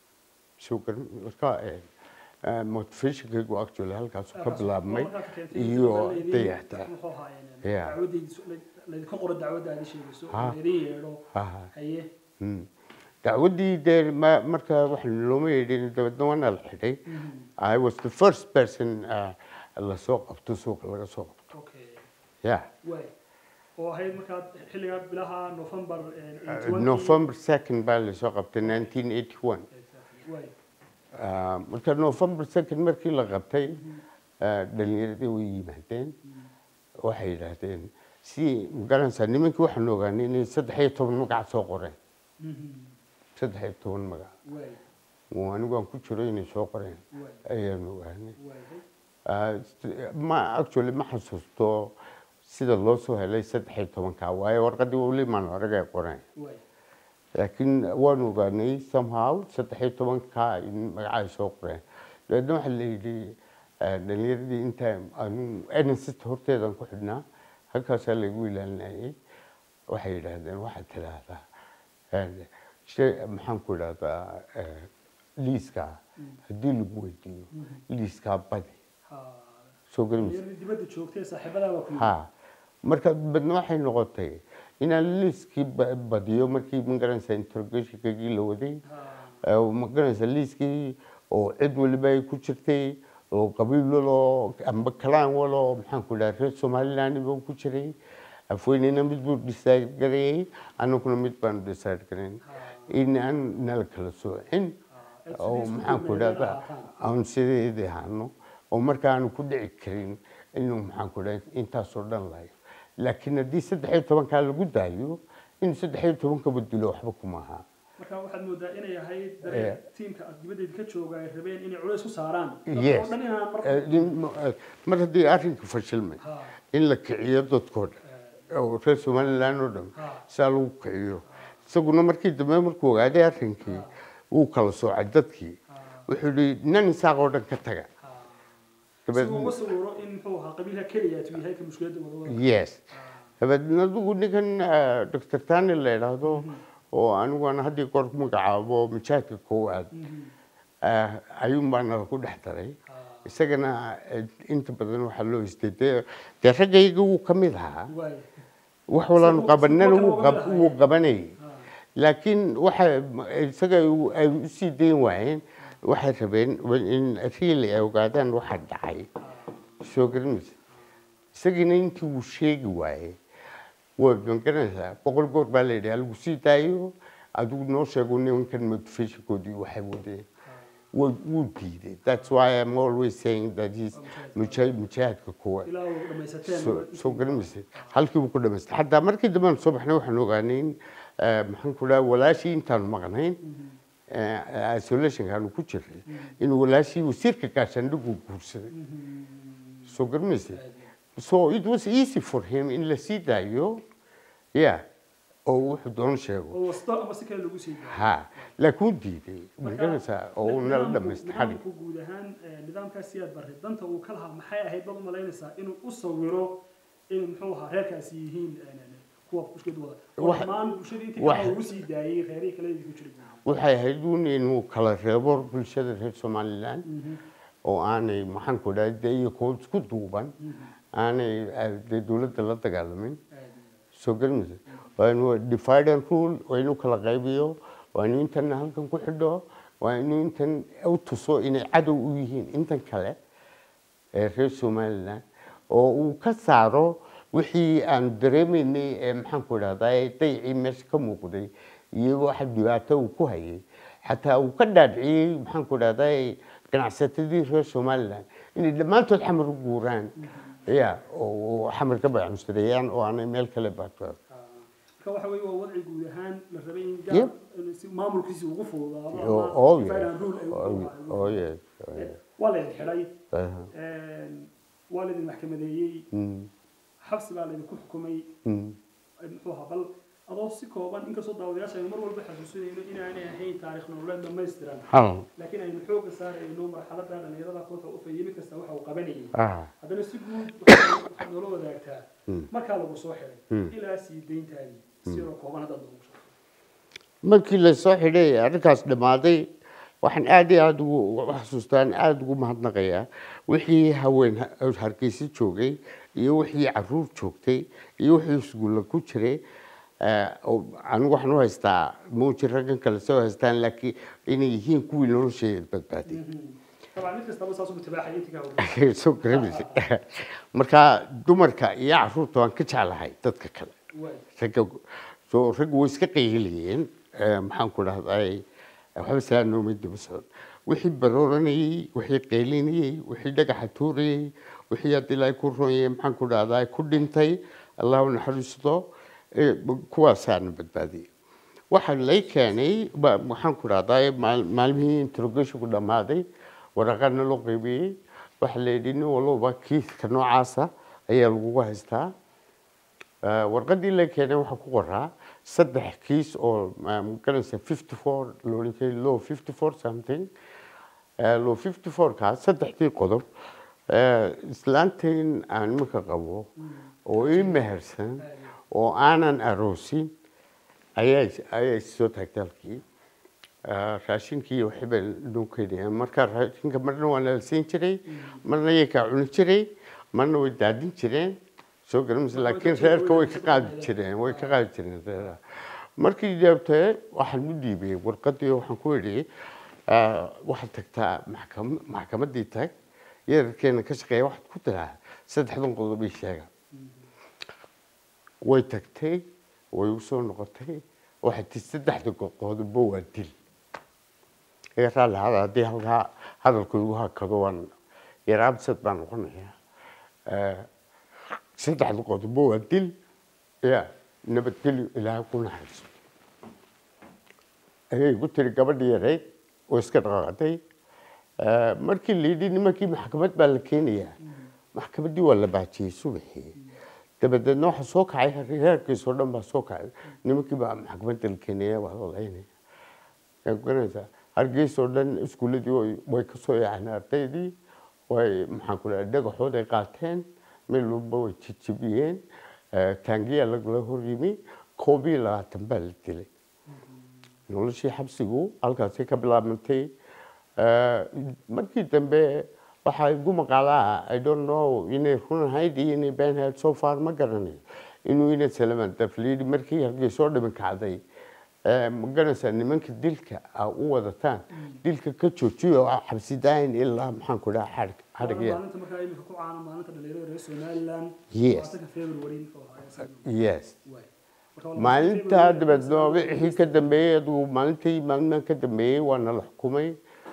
sugar marka eh, eh, motivationkaygu actually halkaasu ka bilaabmay Oo markaa keentay iyo in laydin- dayacta muxuu ahaa, een, Yeah. dacwadaydiisu- layd- laydinka qoro dacwadda aad ii sheegayso Ha. laydin yeedho Aha. haye Mm. dacwaddii dee ma- marka wax looma yeedhin dabeedna waana la xidhay i was the first person uh, lasoo qabto suuqa laga soo qabto okay yeah waay oo ahayd markaa xilligaa bilaha november een, 20 november second baa lasoo qabtay 1981 Exactly, waay Uh, marka november second markii la qabtay uh, dhalinyaradii way yimaadeen waxay yidhaahdeen si magaranaysaa nimankii waxaan ogaanay inay saddex iyo toban magac soo qoreen Mhm. saddex iyo toban magac waay oo anigu aan ku jiro inay soo qoreen waay ayaan ogaanay waay Uh, st- ma actually ma xasuusto sida loo soo helay saddex iyo tobanka waayo warqadii weli maan arag ay qoreen waay laakiin waan ogaanay somehow saddex iyo tobanka in magaca ay soo qoreen dabeedna waxaa la yidhi eh, dhalinyaradii inta anu nsst horteedan ku xidhnaa halkaasaa lagu ilaalinayay waxay yidhaahdeen waxaad tidhaahdaa eh, shay maxaan ku idhahdaa eh, liiskaa haddii lagu weydiiyo liiskaa badi ha soo garamaysa dhalinyarada dibadda joogtay saaxiibadaa baa ku yimid ha marka badna waxay noqotay inaan liiskii ba- badiyo markii magaranaysa interrogationkagii la waday ha oo magaranaysa liiskii oo cid waliba ay ku jirtay oo qabiil waloo amba kalaan waloo maxaan ku dhaha reer somaliland buu ku jiray afweynena mid buu decide gareeyey annaguna mid baanu decide garayn in aan nala kala soocin oo maxaan ku dhahda aan sideedii ahaano oo marka aanu ku dhici karin inuu maxaan ku dhaha intaasoo dhan lahayo laakiin haddii saddex iyo tobankaa lagu daayo in saddex iyo tobankaba dilo waxba kuma aha marka waxaad moodaa inay ahayd Eh. dareen tiimka aad dibaddeeda ka jooga ay rabeen inay culays ku saaraan Yes. oo dhan inaan mar Eh, nin- eh, mar haddii arrinka fashilmay ha in la kiciyo dadkoo dhan oo reer somaliland oo dhan ha saa lagu kiciyo isaguna markii dambe markuu ogaaday arrinkii wuu kala soocay dadkii ha wuxuu yihi nan isaaq oo dhan ka taga ha dabeed si uu uga sawiro in muxuu ahaa qabiilka keliya tuu yahay ka mushkiladda wadawada yes dabeedna adigu ninkan eh, dr tani la idhaahdo oo aniguna haddii goor ku magacaabo majaadka koowaad eh, ayuun baa nala ku dhex daray isagana eh, inta badan waxaa loo istay dee dee raggayga wuu ka mid ahaa waay wax walaanu Isagu- qabanana isagu wuu marka qab- waa wuu qabanayay ha laakiin waxa isaga u- ay u sii dayn waayeen waxay rabeen in riili ay ogaadaan waxa dhacay soo garanaysa isagiina intii uu sheegi waayey way magaranaysaa boqol goor baa la yidhi halagu sii daayo adigu noo sheego nimankan motivationkoodii waxay wadeen Wuu- wuu diiday that's why i'm always saying that he's muja- mujaahidka koowaad ilaa uu dhamaysateen soo soo garanaysay halkii buu ku dhamaystay xataa markii dambe aan soo baxnay waxaan ogaanay in eh, maxaan ku dhaha walaashii intaanu maqnayn eh, isolationka aanu ku jirnay in walaashii wasiirka gaashaandhigu guursaday soo garanaysay so it was easy for him in la sii daayo ya oo wuxuu doon sheego oo wasto ama si kale lagu sii daayo ha laakiin wuu diiday magaranaysaa oo uu nala nidaamku- dhamaystay xalig nidaamku guud ahaan eh, nidaamkaas siyaad barre danta uu ka lahaa maxay ahayd baad u malaynaysaa inuu u sawiro in muxuu ahaa reerkaasi yihiin eh, kuwa mushkilad wada oo Wax- dhammaan bulshadii intii wax- kale ugu sii daayey reerihii kale ku jiray waxay ahayd uun inuu kala reebo bulshada reer somaliland oo aanay maxaan ku dhahay dee iyakoo isku duuban aanay eh, dee dowladda la dagaalamin soo garanaysa waa inuu divide and rule waa inuu kala qaybiyo waa inuu intan halkan ku xidho waa inuu intan u tuso inay cadow u yihiin intan kale ee reer somaliland oo uu ka saaro wixii aanu dareemaynay ee maxaan ku idhahdaa daycii meesha ka muuqday iyo waxa dhibaato uu ku hayay xataa uu ka dhaadhiciyey maxaan ku idhahdaa ganacsatadii reer somaliland inay dhammaantood xamar u guuraan ya oo oo xamar ka bayamustareeyaan oo aanay meel kale baatooda marka waxa weeye waa wadci guud ahaan la rabay in Yep. gaar in si maamulkiisi ugu fududaado Oh, ama oh, divide yeah. and rule ay u Oh, fududaado. oh, yes, oh, Eh, yes. waa laydin xidhay Aha. eh, waa laydin maxkamadeeyey Mm, xabsi baa laydinku xukumay mm. muxuu ahaa bal adoo si kooban inkastoo daawadayaasha aynu mar walba xasuusinayno inaanay ahayn taarikh nololeed dhamaystiran Hal. laakiin aynu xooga saarayno marxaladda dhalinyarada kooxa u fayay mid kasta waxa uu qabanayay Ah, haddana si guud waxaad waxaad noola wadaagtaa Mm. markaa lagu soo xiday Mm. ilaa sii dayntaadii si yaroo kooban haddaad noogu sheegto markii la soo xidhay arrinkaas dhammaaday waxaan aad iyo aada ugu ugu xasuustaan aada ugu mahadnaqayaa wixii haween ha- hargeysa joogay iyo wixii caruur joogtay iyo wixii isguulla ku jiray eh, oo anigu waxaan u haystaa muuji raggan kale soo haystaan laakiin inay yihiin kuwii nolosheeda badbaaday طبعا mid kastaba saas ugu tibaaxay intii ka hawlgala soo garamaysa marka dumarka iyo caruurta waan ka jeclahay dadka kale waay ragga soo ragga way iska qaylinayeen eh, maxaan ku dhahday waxba saa noomay daba socon wixii barooranayey wixii qaylinayey wixii dhagaxa tuurayey wixii hadda ilaahay ku roonyay maxaan ku dhahdaa ku dhintay allah u naxariisto eh, kuwaasaana badbaadiyey waxaa lay keenay ba- maxaan ku dhahdaa maal- maalmihii interrogationku dhammaaday waraqaana loo qaybiyey waxaa la yidhi nin walba kiiska noocaasa ayaa lagugu haystaa Eh, warqadii la keenay waxaa ku qoraa saddex kiis oo ma- magaranaysa fifty four loolikay law fifty four something Eh, law fifty four kaas saddexdii qodob eh, islaantain aan iminka qabo oo ii mehersan oo aanan aroosin ayaa ayaa soo taagtay halkii Eh, raashinkii iyo wixii bay noo keenayaan marka raashinka marna waa nala siin jiray marna iyakaa cuni jiray marna way daadin jireen soo garamaysa laakiin reerka way ka qaadi jireen way ka qaadi jireen reeraha markii deebtee waxaan u dhiibay warqadii waxaan ku idhi eh, waxaad tagtaa maxkam- maxkamaddii tag yararkeena ka shaqeeya waxaad ku tiraa saddexdan qodob ii sheega way tagtay way u soo noqotay waxay tii saddexda qodobba waa dil iga raalli hada haddii halkaa hadalku igu hakado waan yaraabsad baan noqonayaa Eh, saddexda qodobba waa dil ya nabadgelyo ilaahay ku naxariiso ayay igu tiri gabadhii yarayd oo iska dhaqaaqday Eh, markii la yidhi nimankii maxkamad baa la keenayaa maxkamaddii waa la baajiyey subaxii dabadeedna waxa soo kacay reerkiisoo dhan baa soo kacay nimankii baa maxkamadda la keenaya waa la laynaya yaa garanaysaa hargeysoo dhan iskuuladii way- way ka soo yaaceen ardaydii way maxaan ku dhahay dhagaxood ay qaateen meel walba way jijibiyeen Eh, taangiyaa lagala hor yimi koob iyo labaatan baa la dilay noloshii xabsigu halkaasay ka bilaabantay Eh, markii dambe waxaa igu maqaalaa i don't know inay run ahayd iyo inay been ahayd so far ma garanayo inuu ina salaman dafliidi markii hargeysoo dhiman kacday Eh, ma garanaysaa nimanka dilka a u wadataan dilka ka joojiyo oo xabsi daayin ilaa maxaan ku dhaha xadhig xadhigya maalinta markaa imika ku caana maalinta dhalinyarada reer somaliland Yes. labaatanka february wuxuu ahaa isaga. yes Waay. Marka waa maalinta labaatanka dabeedna February, wixii ka dambeeyey adigu maalintii maalmahan ka dambeeyey waana la xukumay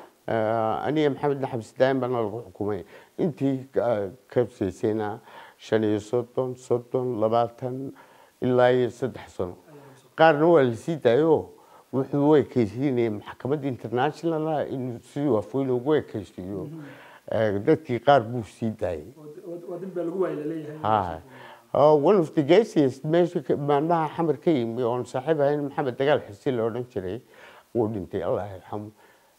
Eh, aniga maxamedna xabsi daayin baana lagu xukumay intii ka- ka hooseysayna shan iyo soddon soddon labaatan ilaa iyo saddex sano qaarna waa lasii daayo wuxuu u ekeysiinayay maxkamadda international inuu sidii afweyn ugu ekeysiiyo Eh, dadkii qaar buu sii daayay waa- waa- waa dil baa lagu waayay laleeyahay Ha. Oh, one of the guests meesha ka- maalmaha xamar ka yimi oon saaxiib ahayn maxamed dagaal xirsi la odhan jiray wuu dhintay allah yarxamu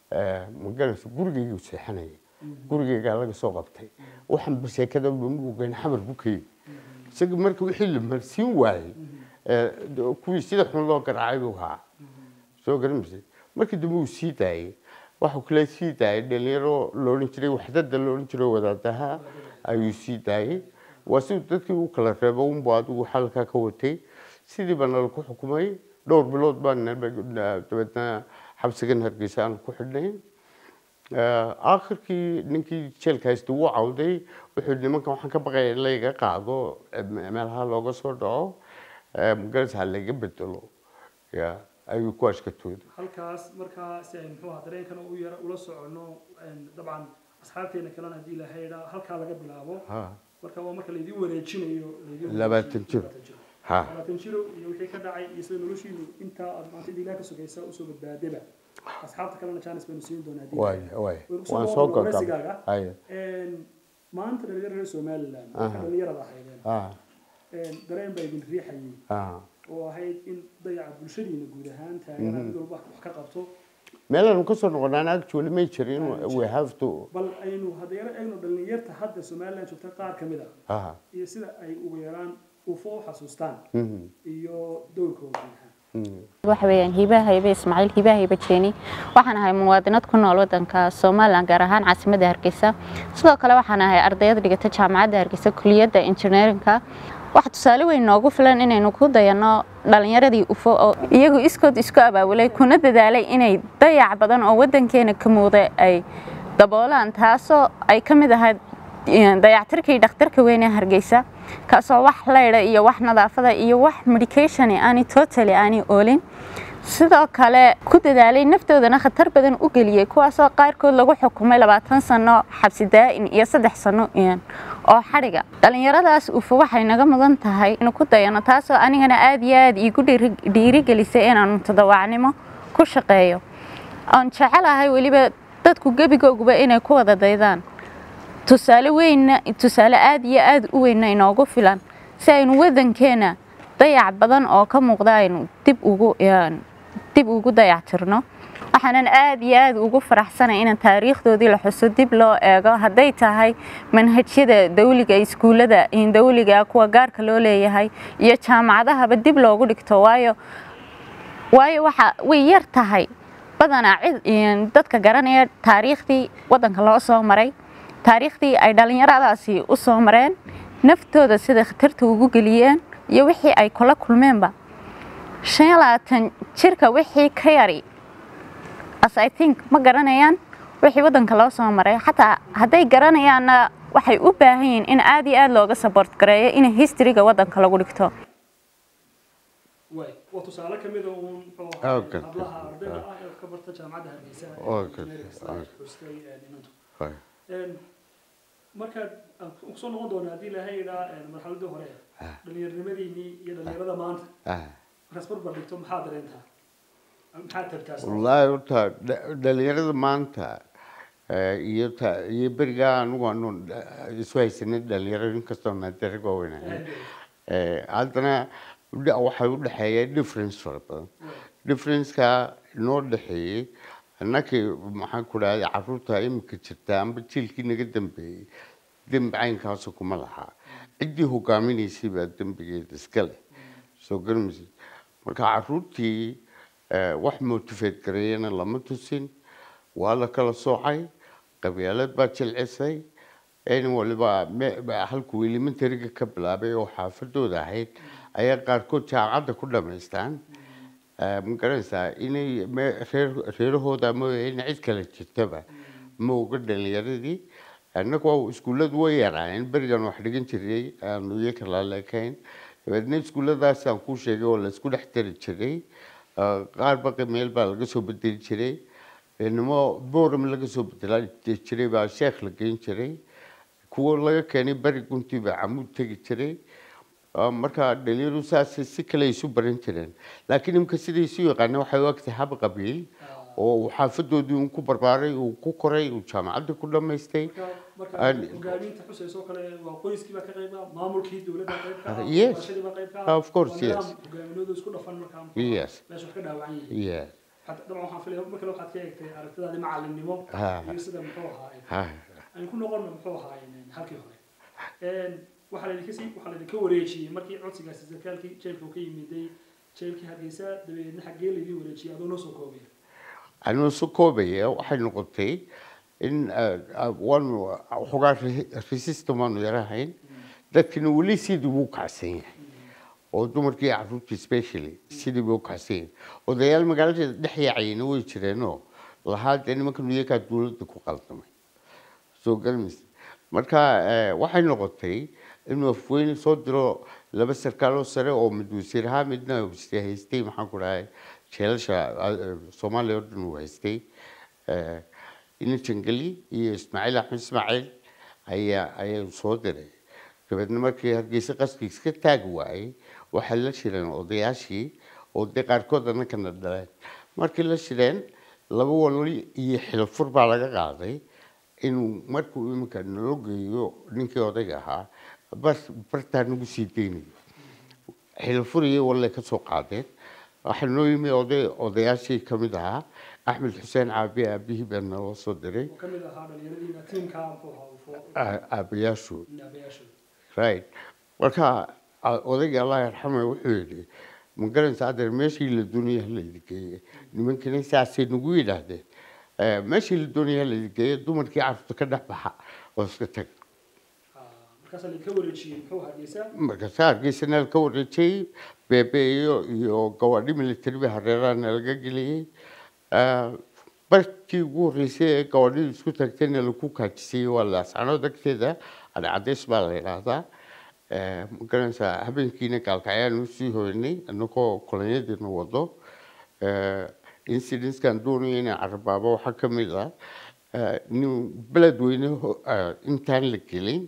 ma garanaysa gurigaygu seexanaya gurigaygaa laga soo qabtay waxaan sheekada mamuugan xamar buu ka yimi isaga marka wixii la marsiin waayey eh, kuwii sida xun loo garaacay buu ahaa soo garanaysa markii dambe uu sii daayey waxuu kale sii daayay dhalinyaro loodhan jiray waxdada loodhan jiray wadaadaha ayuu sii daayey waa siduu dadkii u kala reebo unbu adigu xalkaa ka watay sidii baa nala ku xukumay dhowr bilood baa dabeedna xabsigan hargeysa aan ku xidhnay aakhirkii ninkii jeelka haysta wuu cawday wuxuu yidhi nimankan waxaan ka baqaya in layga qaado eh, meelaha looga soo dhaco magaranaysa ha layga bedelo ya ayuu ku ashkatooday halkaas markaa si ay muxuu ahaa dareenkana u yara ula socono een, dabcan asxaabteena kalena haddii ilaahay idhaa halkaa laga bilaabo ha marka waa marka laydin wareejinayo laydin Labaatan jir. labaatan jir. ha labaatan jiro iyo wixii ka dhacay iyo sida noloshiinu intaa aad maanta idin ilaah ka sugaysa usoo badbaadaba asxaabta kalena jaanis baynu siin doonaa haddii waay ilaahay. waay Way kusoo waan soo noqon gogab waraysigaaga. haya Een, maanta dhalinyarada reer somaliland Aha. marka dhalinyarada ahaydeen ha een, dareen baa idin riixayay ha oo ahayd in dayaca bulshadiina guud ahaan taagana mid walba wax ka qabto meelaanu ka soo noqonaan actually may jirin we have to bal aynu haddayna eegno dhalinyarta hadda somaliland joogta qaar ka mid ah ha iyo sida ay ugu yaraan ufo u xasuustaan mhm, iyo dowrkooda guud ahaan mhm. waxa weeyaan hibaha haybe ismaaciil hibaha haybe jeeni waxaan ahay muwaadinad ku nool wadanka somaliland gaar ahaan caasimadda hargeysa sidoo kale waxaan ahay ardayad dhigata jaamacadda hargeysa kuliyadda engineerinka waxa tusaale weyn noogu filan inaynu ku dayanno dhalinyaradii ufo oo iyagu iskood isku abaabulay kuna dadaalay inay dayac badan oo wadankeena ka muuqda ay daboolaan taasoo ay ka mid ahayd dayactirkii dhakhtarka weyn ee hargeysa kaasoo wax laydha iyo wax nadaafada iyo wax medication aanay totally aanay oolin sidoo kale ku dadaalay naftoodana khatar badan u geliyey kuwaasoo qaarkood lagu xukumay labaatan sano xabsi daa'in iyo saddex sano oo xadhiga dhallinyaradaas ufo waxay naga mudan tahay inuu ku dayano taasoo anigana aada iyo aada iigu dhiiri- dhiirigelisay inaanu todobacnimo ku shaqeeyo oon jecelahay weliba dadku gebigooguba inay ku wada daydaan tusaale weynna tusaale aada iyo aada u weynna inoogu filan si aynu wadankeena dayac badan oo ka muuqda aynu dib ugu een, dib ugu dayactirno waxaanan aada iyo aada ugu faraxsanay in taariikhdoodii la xuso dib loo eego hadday tahay manhajyada dawliga iskuullada in dawliga kuwa gaarka loo leeyahay iyo jaamacadahaba dib loogu dhigto waayo waayo waxa way yar tahay badanaa cid een, dadka garanaya taariikhdii wadanka loo soo maray taariikhdii ay dhallinyaradaasi u soo mareen naftooda sida khatarta ugu geliyeen iyo wixii ay kula kulmeenba shan iyo labaatan jirka wixii ka yari as i think ma garanayaan wixii wadanka loo soo maray xataa hadday garanayaanna waxay u baahan yihiin in aada iyo aada looga support gareeyo in historyga wadanka lagu dhigto waay waa tusaale ka mid a uun muxuu Ah, ahaa okay. hablaha ardayda ah ee ka barta jaamacadda hargeysa ee Okay. engineering science xustay ee nimantu Waay. Een, markaad aan ku soo noqon doona haddii ilaahay idhaa marxaladii hore Ah. dhallinyarnimadiinii iyo dhallinyarada maanta Ah, markaas barbar dhigto maxaa dareentaa maxaa tabtaas wallaahi horta dha- dhalinyarada maanta eh, iyo ta- iyo berigaa anigu aanu eh, isu haysanay dhalinyaro inkastoo naadara waaweynahay Eh, haddana dha- waxay u dhexeeya difference fara badan differenceka inoo dhexeeyey annakii maxaan ku dhahday caruurta imika jirta amba jiilkii naga dambeeyey dembi caynkaasu kuma lahaa ciddii hogaaminaysay baa dembigeeda iska leh soo garmaysa marka caruurtii eh, wax motivate gareeyana lama tusin waa la kala soocay qabyaalad baa jilcisay in waliba me- ba- halkuu elementariga ka bilaabay oo xaafadooda ahayd ayaa qaarkood jaamacadda ku dhamaystaan Eh, ma garanaysaa inay me- reer reerahooda mooya in cid kale jirtaba ma oga dhalinyaradii annagu iskuulladu way yaraayeen berigan wax dhigan jiray aanu iyaga laleekayn dabeedna iskuulladaasaan kuu sheegay oo laysku dhex tari jiray Eh, qaar baqi meel baa laga soo bedeli jiray inimo boram laga soo bedelaa jiray baa sheekh la geyn jiray kuwo laga keenay beri guntii baa camuud tegi jiray Ah, marka dhalinyaradu saas si kale ay isu baran jireen laakiin imika siday isu yaqaana waxay u egtahay hab qabiil oo uu xaafadoodii uu ku barbaaray uu ku koray uu jaamacadda ku dhamaystay marka marka And- hogaaminta xusaysoo kale waa qoyskii baa ka qayb ah maamulkii dowladda qayb ka ah Yes. waxbarashadii baa qayb ka ah Of course, waa nidaam yes. hogaaminoodu isku dhafan markaa Yes. meesha wax ka dhaawacan yihiin Yeah. Hadda- dabcan waxaan filaya mar kale waxaad ka eegtay aragtidaadii macalinimo Ha. iyo sida muxuu ahaa Ha. aan ku noqono muxuu ahaa halkii hore Een, waxaa laydinka sii waxaa laydinka wareejiyey markii codsigaasi sarkaalkii jeelka uu ka yimiday jeelkii hargeysa dabadeedna xaggee laydin wareejiyey adoo noo soo koobaya anuu soo koobaya waxay noqotay in eh, ah, waanu xogaa resistam waanu yarahayn dadkina weli sidii buu kacsan yahay oo dumarkii caruurtii specially sidii buu kacsan yahay odayaal magaalada dhex yaacayna way jireenoo lahaa dee nimankan iyagaa dowladda ku qaldamay soo garmaysa marka eh, waxay noqotay inuu afweyne soo diro laba sarkaaloo sare oo mid wasiir ahaa midna wasiir haystay maxaan ku dhahay jeelasha eh, soomaaliya oo dhan uu haystay Eh, ina jangali iyo ismaaciil axmed ismaaciil ayaa ayaa soo diray dabeedna markii hargeysa qaskii iska taagi waayey waxay la shireen odayaashii oo dee qaarkood annakana dhaleen markii la shireen laba walali iyo xilafur baa laga qaaday inuu markuu iminka nalo geeyo ninkii odayga ahaa bar bartaa nagu sii deynayo xilafur iyo walle ka soo qaadeen waxaa noo yimi oday odayaashii ka mid ahaa axmed xuseen caabi aabihii baa naloo soo diray oo ka mid ahaa dhalinyaradiina tiimka muxuu ahaa uu fo- aa- aabayaashood aabayaashooda right marka a- odayga allah yarxame wuxuu yidhi ma garanaysa adeer meeshii la doonaya ha laydi geeye nimankina saasay nagu yidhaahdeen Eh, meeshii la doonaya ha laydi geeye dumarkii carruurta ka dhex baxa oo iska tag Ah, markaasaa laydinka wareejiyey muxuu hargeysa markaase hargeysa ka wareejiyey beebe iyo iyo gawaadhi military ba hareeraha nalaga geliyey Eh, barkii ugu horreysay ee gawaadhidu isku tagtayna lagu kaajisayey waa laascanood agteeda adcadeys baa la yidhaahdaa Eh, ma garanaysaa habeenkiina gaalkacyaan usii hoynay anagoo kolonyadiina wado Eh, incidentskan doonaya inay carabaabo waxaa ka mid ah eh, nin beledweyne ho- eh, intaan la gelin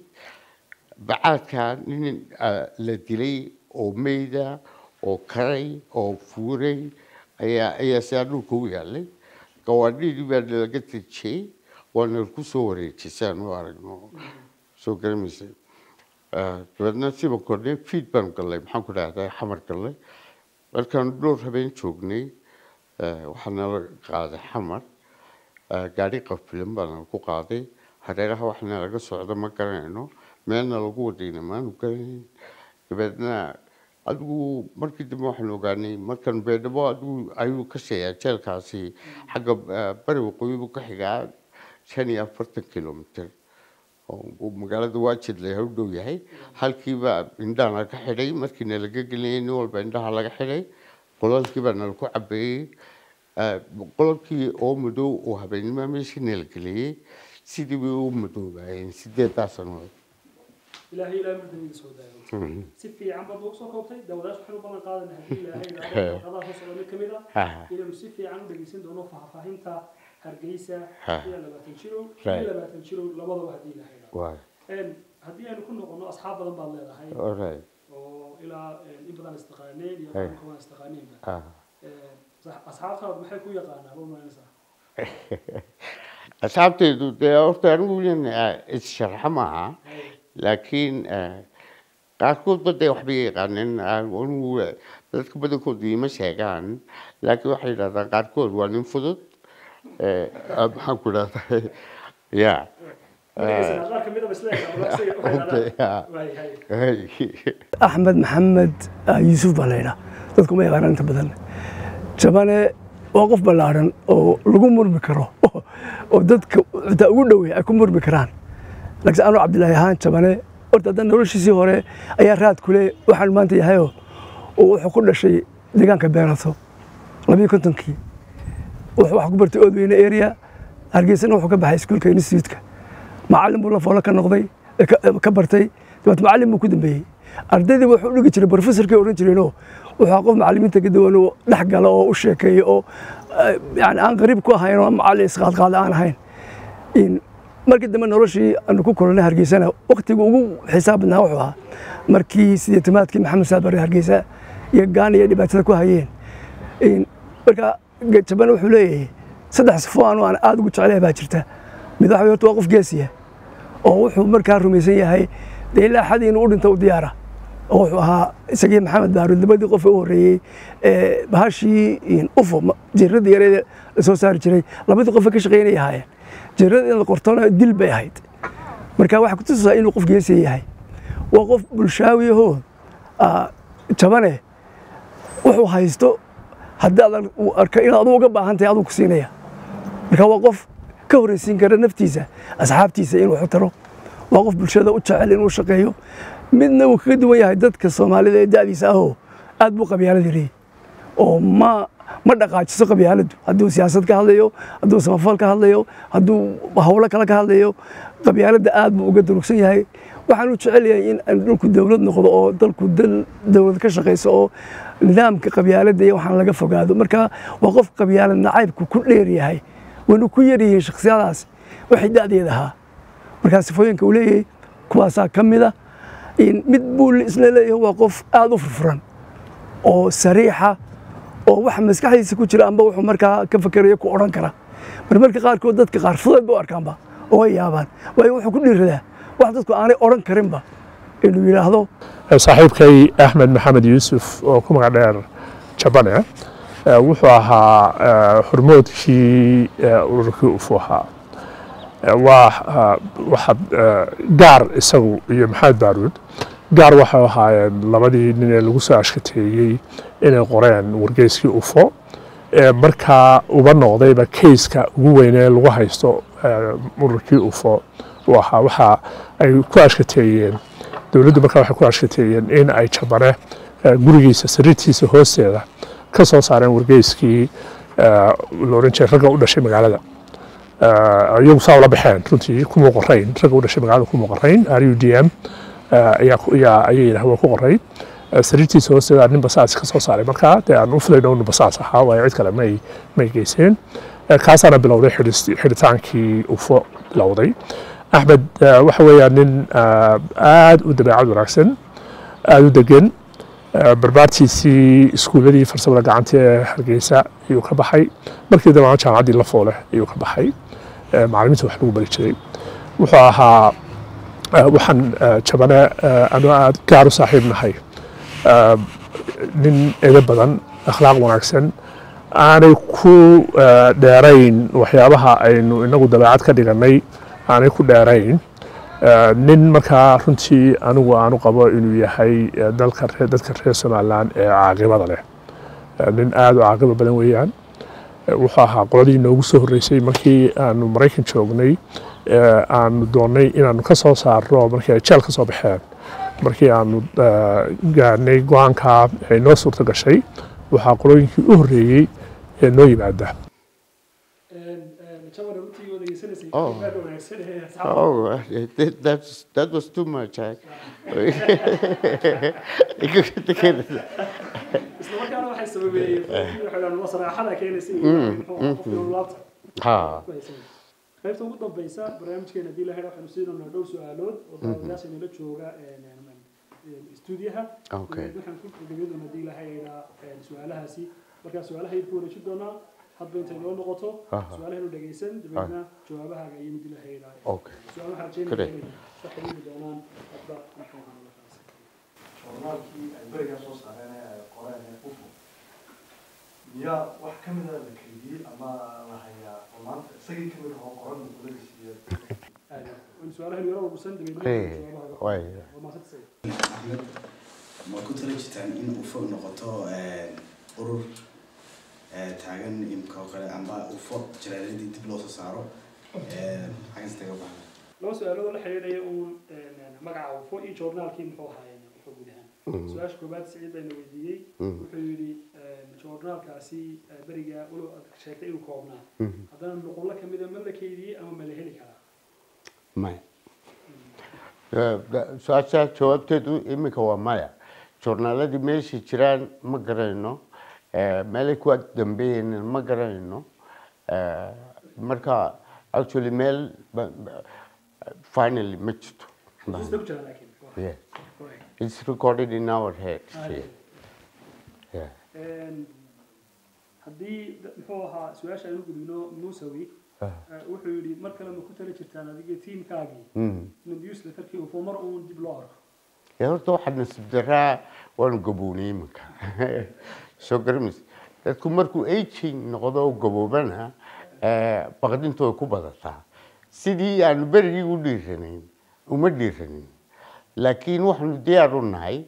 bacaadka nin ah, la dilay oo meyda oo karay oo fuuray ayaa ayaa sidaa dhulka u yaalay gawaadhidii baa laga tejiyey waana ku soo wareejisay si aan u aragno soo garamaysay Ah, dabeedna siba kordhay fiid baan gallay maxaan ku dhahdaa xamar gallay markaan dhowr habeen joognay eh, waxaa nala qaaday xamar Ah, gaari qafilan baana ku qaaday hareeraha waxna laga socdo ma garanayno meelna lagu wadayna maanu garanayn dabeedna adigu markii dambe waxaan ogaanay markan beedhabo adigu ayuu ka sheeyaa jeelkaasi xagga ah, bari waqooyi buu ka xigaa shan iyo afartan kilomitr oo uu magaalada waajid leh u dhow yahay halkiiba indhaha laga xidhay markiina laga gelinayay nin walba indhaha laga xidhay qolalkiibaa nalaku cabeeyey Ah, qolalkii oo madow oo habeennimo meeshii nala geliyey sidii bay u madoobaayeen sideedaa sanood ilaahay ilaahay mardamida soo daayo si fiican baad ugu soo koobtay daawadayaasha waxaynu balan qaadanay haddii ilaahay qadaha soo socda mid ka mid ah Ah. inaynu si fiican u dhegeysan doono faahfaahinta hargeysa Ah. iyo labaatan jiro Right. iyo labaatan jiro labadaba haddii ilaahay idhaahdo. waay Een, haddii aynu ku noqono asxaab badan baad leedahay alright oo ilaa een, in badan istaqaaneen iyo Hey. qaranka waan istaqaaneenba ah Een, Sax- asxaabtaadu maxay ku yaqaanaa ma maanaysaa asxaabtaydu dee horta anigu wilan issharxa maaha laakiin eh, qaarkoodba dee waxbay yaqaaneen anigu eh, dadka badankoodu ima sheegaan laakiin waxay yidhahdaan qaarkood waa nin fudud eh, ah, maxaan ku idhahdaa ya magaciisa qaar ka midaba isla yaqaan walaal isaga waxay Okay, yaqaanaan. yeah. Waay, hay. axmed maxamed ah, yuusuf baa laydhaa dadku ma yaqaanaan inta badan jabane waa qof ballaaran oo lagu murmi karo oo dadka xitaa ugu dhowey ay ku murmi karaan laakiin anuu cabdilaahi ahaan jabane horta hadda noloshiisii hore ayaa raad kule waxaan maanta yahayoo oo wuxuu ku dhashay deegaanka beerato labiyo kontonkii wuxuu wax ku bartay oodweyne area hargeysana wuxuu ka baxay iskuulka institutka macallin buu la foolo ka noqday eh, ka- eh, ka bartay dabeet macallin buu ku dambeeyey ardaydii wuxuu dhigi jiray professorkii oran jireenoo wuxuu ahaa qof macallimiinta ka duwan oo dhex gala oo u sheekeeya oo eh, yani aan qariib ku ahayn oo macallin isqaadqaada aan ahayn in markii dambe noloshii aanu ku kulannay hargeysana waktiga ugu xisaab badnaa wuxuu ahaa markii sideetamaadkii maxamed saabare hargeysa iyo gaana iyo dhibaatada ku hayeen In- marka jabane wuxuu leeyahay saddex sifo anu aan aada ugu jecelahay baa jirta mid waxa wey horta waa qof geesiya oo wuxuu markaa rumaysan yahay dee ilaa xad inuu u dhinto u diyaara oo wuxuu ahaa isagii maxamed baaruud labadii qof ee u horreeyey ee bahashii in ufo ma- jiradii yareed la soo saari jiray labadii qof ee ka shaqeynay ahaayeen jirada in la qortona dil bay ahayd marka waxaa kutusaa inuu qof geesiya yahay waa qof bulshaawi ahoo ah, jabane wuxuu haysto haddii aad uu arka inaad adigu uga baahan tahay aduu ku siinaya marka waa qof ka horreysiin kara naftiisa asxaabtiisa inuu wax u taro waa qof bulshada u jecel inuu shaqeeyo midna wuu kaga duwan yahay dadka soomaalida ee da'diisa ahoo aad buu qabyaalad yareeyey oo ma ma dhaqaajiso qabyaaladdu hadduu siyaasad ka hadlayo hadduu samafal ka hadlayo hadduu howlo kale ka hadlayo qabyaaladda aad buu uga durugsan yahay waxaan u jecel yahay in aan dhulku dowlad noqdo oo dalku dal dowlad ka shaqayso oo nidaamka qabyaaladda iyo waxaan laga fogaado marka waa qof qabyaalad nacaybku ku dheer yahay wayna ku yar yihiin shakhsiyadaas waxay da'deeda ahaa markaa sifooyinka uu leeyahay kuwaasaa ka mid a in mid buu isla leeyahay waa qof aada u furfuran oo sariixa oo waxa maskaxdiisa ku jira amba wuxuu markaa ka fakerayo ku odhan kara marmarka qaarkood dadka qaar fudeed ba u arkaanba oo ay yaabaan waayo wuxuu ku dhiiradaa wax dadku aanay odhan karinba inuu yidhaahdo saaxiibkay axmed maxamed yuusuf oo ku magac dheer jabane eh, wuxuu ahaa eh, hormoodkii eh, ururkii ufu ahaa Eh, waa ah, waxa eh, gaar isagu iyo maxamed baaruud gaar waxay ahaayeen labadii nin ee lagu soo ashkateeyey inay qoreen wargeyskii ufo ee markaa uba noqdayba kayska ugu weynee lagu haysto eh, ururkii ufo uu ahaa waxa ay ku ashkateeyeen dowladdu markaa waxay ku ashkateeyeen in ay jabane eh, gurigiisa sariirtiisa hoosteeda ka soo saareen wargeyskii eh, la oran jiray ragga u dhashay magaalada Eh, iyagu saa ula baxeen runtii kuma qorayn ragga u dhashay magaalada kuma qorayn r u d m ayaa ku- ayaa- ayay yidhaah waa ku qorayn Eh, sariirtiisa hoosteeda nin basaas ka soo saaray markaa dee aan u filayno inu basaas ahaa waayo cid kale may may geyseen Eh, kaasaana bilowday xidhis- xidhitaankii ufo bilowday axmed eh, waxa weeyaan nin eh, aad u dabeecad wanaagsan aad u degan Eh, barbaartiisii iskuuladii farsamada gacanta ee hargeysa ayuu ka baxay markii dambe jaamacaddii la foole ayuu ka baxay Eh, macallimiinta wax lagu bari jiray wuxuu ahaa eh, waxaan eh, jabane eh, anuu aad gaar u saaxiib nahay Eh, nin edo badan akhlaaq wanaagsan aanay ku eh, dheerayn waxyaabaha aynu inagu dabeecad ka dhigannay aanay ku dheerayn Eh, nin markaa runtii anigu aanu qabo inuu yahay eh, dalka reer- dadka reer somalilan ee caaqibada leh Eh, nin aad u caaqiba badan weeyaan Eh, wuxuu ahaa qoladii noogu soo horreysay markii aanu maraykan joognay eh, aanu doonnay inaanu ka soo saarno markii ay jeel ka soo baxeen markii aanu eh, gaarnay go-aanka ay noo suurto gashay waxaa qolooyinkii u horreeyey ee noo yimaada jaban runtii waa degeysanaysay Oh. aad u wanaagsan ee asxaabta Oh, uh, that, that's, that was too much. I, isla markaana waxay sababeeyeen qofkii waxay dhahaan waa saraaxada keenaysa iyo qofkii uu laabta ha, ku haysan qaybta ugu dambeysa barnaamijkeena haddii la helo waxaanu siinaynaa dhowr su-aalood oo daawadayaasha inala jooga stuudiyaha Okay. waxaan ku gabagabadona haddii la hayna su-aalahaasi markaa su-aalaha aynu ku wareejin doonaa hadba intay noo noqoto Aha. su-aalahaynu dhegaysan dabeedna jawaabahaaga iyo mid ilahayda Okay. su-aal waxaa Great. rajeynaya inay ka xiriiri doonaan hadba muxuu ahaa markaas joornaalkii ay berigaa soo saareen ee ay qoreen ee ufo miyaa wax ka mida la keliyey ama la hayaa oo maanta isagii kamid ahoo qoran muquladiis iyo in su-aalahaynu yaro urursan dabeedna Great. jawaabahaaga Way. waa mahadsantahay axmed ma ku tala jirtaan in ufo noqoto eh, urur eh, taagan imka oo kale amba ufo jaraaradii dib loo soo saaro eh, xaggan istaga baxda laba su-aalood oo la xiriiraya uun een, magaca ufo iyo joornaalkii muxuu ahaayeen ufo guud ahaan Mhm. su-aasha koobaad siciid bayna weydiiyey Mhm. wuxuu yidhi een, joornaalkaasi eh, beriga walow aad sheegtay inuu koobnaa Mhm. haddana nuqullo ka mida ma la keydiyey ama ma la heli karaa maya su-aasha jawaabteedu iminka waa maya joornaaladii meeshay jiraan ma garanayno Eh, meelay ku dambeeyeen ma garanayno Eh, marka actually meel ba- ba- finally ma jirto xusuusta ku jira laakiin Yeah. Correct. It's recorded in our heads. Ah, Yeah. Yeah. Een, haddii da- muxuu ahaa su-aasha aynu gudubno musawi Ah. eh, wuxuu yidhi mar kale ma ku tali jirtaan adiga tiimkaagii Mm. in newsletterkii ufo mar uun dib loo arko Ee, horta waxaa nasiib daraa waanu gabownay iminka soo garamaysa dadku markuu aging noqdo oo gaboobana eh, baqdintu way ku badataa sidii aanu berigii u dhiiranayn uma dhiiranin laakiin waxaanu diyaar u nahay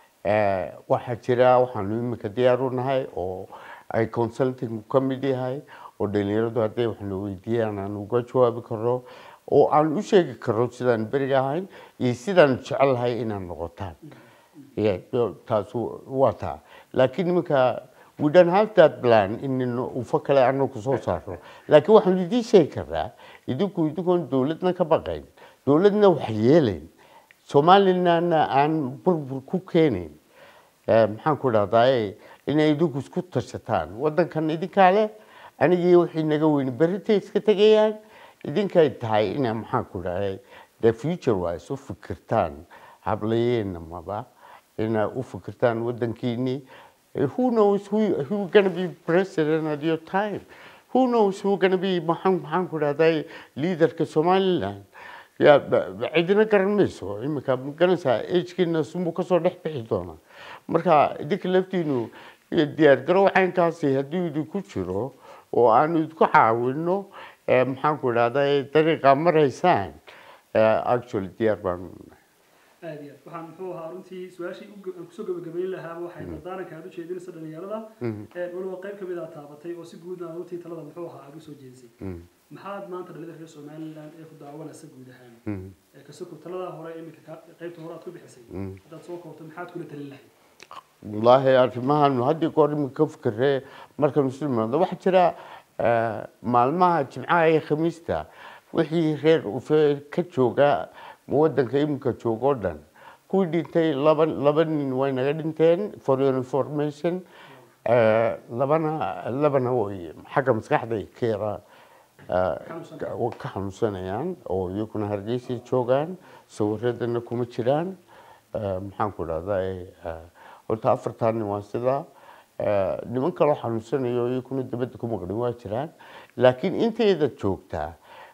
eh, waxaa jira waxaanu iminka diyaar u nahay oo ay consulting ka mid yahay oo dhalinyaradu hadday waxna weydiiyaan aan uga jawaabi karno oo aan u sheegi karno sidaan beriga ahayn iyo sidaan jecelahay inaan noqotaan Yeah, so taasu waa taa laakiin iminka we don't have that plan in ufo kale anagu soo saarno laakiin waxaan idiin sheegi karnaa idinku idinkoon dowladna ka baqayn dowladna wax yeelayn soomaalilana aan burbur ku keenayn Eh, maxaan ku dhahdaa inay idinku isku tashataan wadankan idinkaa leh anigii wixii naga weyni berritay iska tegayaan idinkay tahay ina maxaan ku dhahday the future wise u fikirtaan hablayeena maba ina u fikirtaan wadankiini Eh, who knows who, who gonna be president at your time who knows who gonna be maxaan maxaan ku dhahday leaderka somaliland ya ba- ba- cidina garan mayso iminka garanaysaa agkiina sunbuu kasoo dhex bixi doonaa marka idinka laftiinu iyo diyaargarow caynkaasi haddii idinku jiro oo aanu idinku caawino eh, maxaan ku idhahdaa dariiqa maraysaan eh, actually diyaar baanu nahay aad iyo aad waxaan muxuu ahaa runtii su-aashii u ge- aan kusoo gabagabayn lahaa waxay dardaaranka aad u jeedinaysa dhalinyarada Een, waliba qayb kamid aa taabatay oo si guudna runtii talada muxuu ahaa aad usoo jeedisay maxaad maanta dhalinyarada reer somaliland ee ku daawanaysa guud ahaan ee kasoko taladaa hore iminka ka- qaybta hore aad ku bixisay haddaad soo koobto maxaad kula talin lahayd wallaahi arrimahan haddii goor iminka ka fikiree markaanu isu imaado waxaa jira eh, maalmaha jimcaha iyo khamiista wixii reer ufe ka jooga wadanka iminka jooga oo dhan kuwii dhintay laba laba nin way naga dhinteen for your information Eh, labana labana way xagga maskaxday ka yara eh, Xanuunsan. ka- ka xanuunsanayaan oo iyaguna hargeysay joogaan sawiradana kuma jiraan Eh, maxaan ku dhahdaa horta afartan nin waa sidaa Eh, niman kaloo xanuunsanayo iyaguna dibadda ku maqlin waa jiraan laakiin intayda joogtaa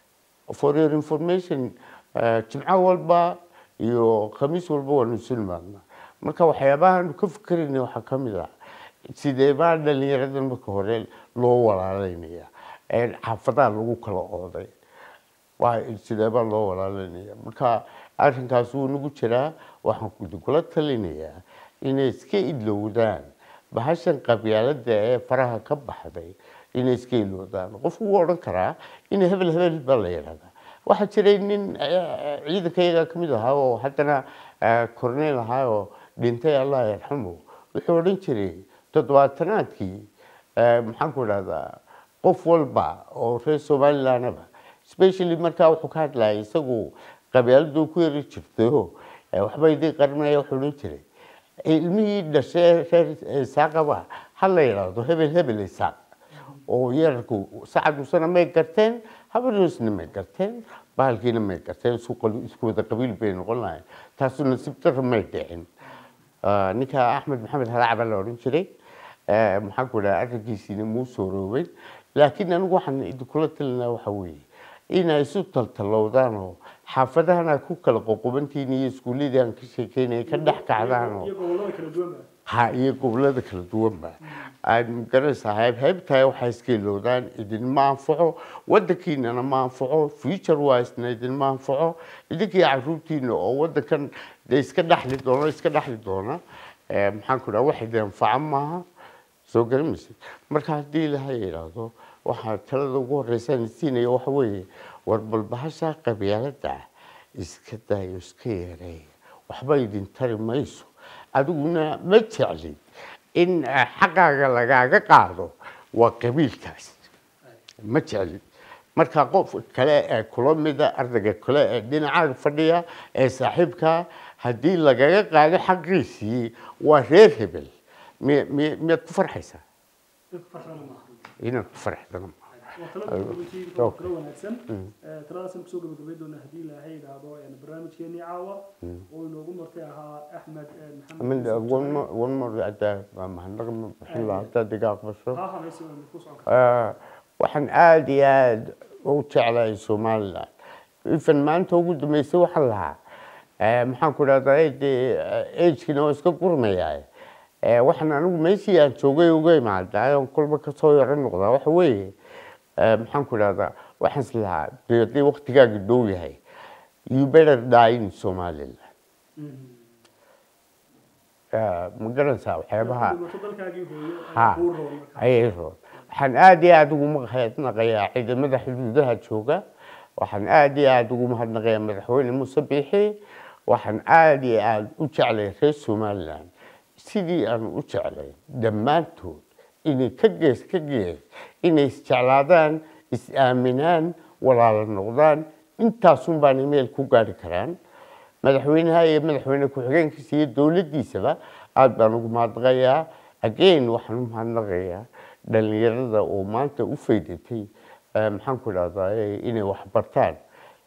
for your information eh, jimco walba iyo khamiis walba waanu isu nimaadnaa marka waxyaabahaanu ka fikerayna waxaa ka mid ah sidee baa dhalinyaradan marka hore loo walaalaynaya ee xaafadaha lagu kala ooday waa sidee baa loo walaalaynaya marka arrinkaas wuu nagu jiraa waxaan idinkula talinayaa inay iska ilowdaan bahashan qabyaalada ee faraha ka baxday inay iska ilowdaan qofku wuu odhan karaa in hebel hebel baa la yidhahdaa waxaa jiray nin eh, ciidankayaga ka mid ahaa oo haddana eh, korneyl ahaa oo dhintay allah yarxamu wuxuu odhan jiray toddobaatanaadkii eh, maxaan ku idhahdaa qof walba oo reer somalilandaba specially markaa wuxuu ka hadlayay isagu qabyaaladu ku yari jirtayo eh, waxba idin qarinaya wuxuu odhan jiray ilmihii dhashay reer isaaqaba ha la yidhaahdo hebel hebel isaaq oo yararku sacadusana may garteen habadoosna may garteen bahalkiina may garteen isku qal- isku wada qabiil bay noqon lahayn taasu nasiib darra may dhicin Ah, ninka axmed maxamed halaac baa la odhan jiray Eh, maxaan ku dhaha arrinkiisiina muu sooroobay laakiin anigu waxaan idinkula talinaa waxa weeye inay isu taltalowdaan oo xaafadahan aad ku kala qoqobantihiin iyo iskuulladii aan ka sheekeynaya ka dhex kacdaan oo iyo gobollada kala duwan ba ha iyo gobollada kala duwanba aad magaranaysaa hayb haybtahay waxay iska ilowdaan idinma anfaco waddankiinana ma anfaco future wisena idinma anfaco idinkii caruurtiina oo waddankan dee iska dhexli doona iska dhexli doona Eh, maxaan ku dhaha wax idin anfaca maaha soo garamaysid marka haddii ilahay yidhaahdo waxaa talada ugu horeysa aan siinaya waxa weeye war bal bahasha qabyaalada iska dayo iska yareeya waxba idin tari mayso adiguna ma jeclid in eh, xaqaaga lagaaga qaado waa qabiilkaas ma jeclid marka qof kale ee kula mida ardayga kale ee dhinacaaga fadhiya ee saaxiibka haddii lagaga qaado xaqiisii waa reer hebel mi- mi- miyaad ku farxaysaa dadka farxana maaha inaad ku farxdana ma waa talada gabagabadii waa talo wanaagsan Eh, taladaasaan kusoo gabagabay doona haddii ilaahay yidhaahdo een, barnaamijkeenii caawa oo inoogu martay ahaa axmed eh, maxamed Yuusuf Jabane. one more adaa mahadnaq ma bixin lahaa haddaad iga aqbasho ha ha maysi waa mid ku socon kara Eh, waxaan aada iyo aada u jeclahay somaliland ifan maanta ugu dambeysay waxaan lahaa eh, maxaan ku dhahdaa dee agekina waa iska gurmayaa Eh, waxaan anigu meeshii aan joogay uga imaadaa oon kolba kasoo yaro noqdaa waxa weeye eh, maxaan ku dhahdaa waxaan is lahaa dee haddii waqtigaaga dhow yahay you better die in somaliland Eh, ma garanaysaa waxyaabaha dhibato dalkaagii hooyo Ha. ayaa kuu roon marka ayay roon waxaan aada iyo aada ugu mahadnaqayaa ciidamada xuduudaha jooga waxaan aada iyo aada ugu mahadnaqayaa madaxweyne muuse biixi waxaan aada iyo aada u jeclay reer somaliland sidii aan u jeclay dhammaantood inay ka gees ka gees inay isjeclaadaan is-aaminaan walaalo noqdaan intaasun baanay meel ku gaari karaan madaxweynaha iyo madaxweyne ku-xigeenkiisa iyo dowladdiisaba aada baan ugu mahadnaqayaa again waxaan u mahadnaqayaa dhalinyarada oo maanta u faydatay eh, maxaan ku dhahdaa inay wax bartaan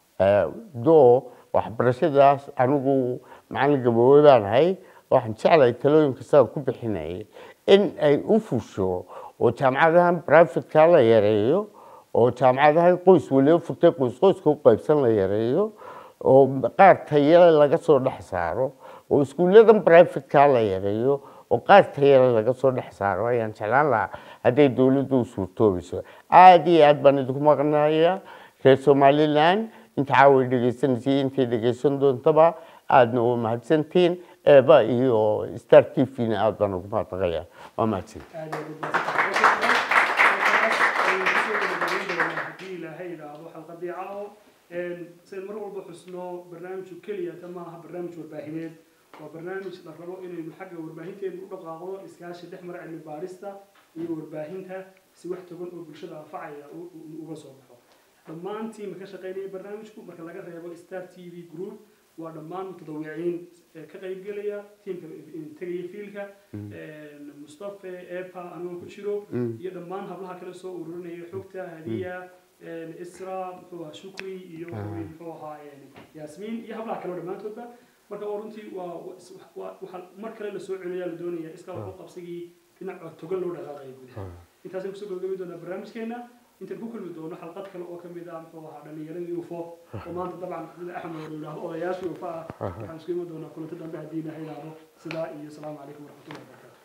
doo waxbarashadaas anigu macallin gaboobey baan ahay waxaan jeclahay talooyinka sidaan ku bixinayay in ay u fusho oo jaamacadahan privatka la yareeyo oo jaamacadahan qoys waliba furtay qoys qoyska u qaybsan la yareeyo oo qaar tayale laga soo dhex saaro oo iskuulladan privatka la yareeyo oo qaar tayale laga soo dhex saaro ayaan jeclaan lahaa hadday dowladdu u suurtoobayso aada iyo aad baan idinku maqnayaa reer somaliland inta caaway dhegeysanaysa intay dhegeysan doontaba aadna waa mahadsantihiin eeba iyo star t v-na aada baan ugu mahadnaqayaa waa mahadsan aad iyo aad u mahadsantahay. Halkaas ayaynu kusoo gabagabayn doonaa haddii ilaahay yidhaahdo xalqadii caawo sayn mar walba xusno barnaamijku keliya ta maaha barnaamij warbaahineed waa barnaamij la rabo inaynu xagga warbaahinteenu u dhaqaaqdo iskaashi dhex mara cilmi baarista iyo warbaahinta si wax togan oo bulshada anfacaya u- u- uga soo baxo dhammaan tiimka ka shaqaynaya barnaamijku marka laga reebo star t v group waa dhammaan mutadawiciin ee ka qaybgelaya tiimka tegaya fiilka mustafe epa anigoo ku jiro iyo dhammaan hablaha kale soo ururinaya xogta hadiya isra muxuu ahaa shukri iyo muxuu ahaa yaasmiin iyo hablaha kale oo dhammaantoodba marka oo runtii waa waa- waxaa mar kale la soo celiyaa la doonaya iska waxu qabsigii dhinac togan loo dhaqaaqaya gudaha intaasaan kusoo gabagabi doonaa barnaamijkeena intaan ku kulmi doono xalqad kale oo kamid ah muxuu ahaa dhalinyaradii ufo oo maanta dabcan sida axmed oo yidhaahdo odayaashii ufa ah waxaan isku imi doonaa kulanti dambe haddii ilaha yidhaahdo sidaa iyo asalaamu calaykum waraxmatullahi wabarakaatu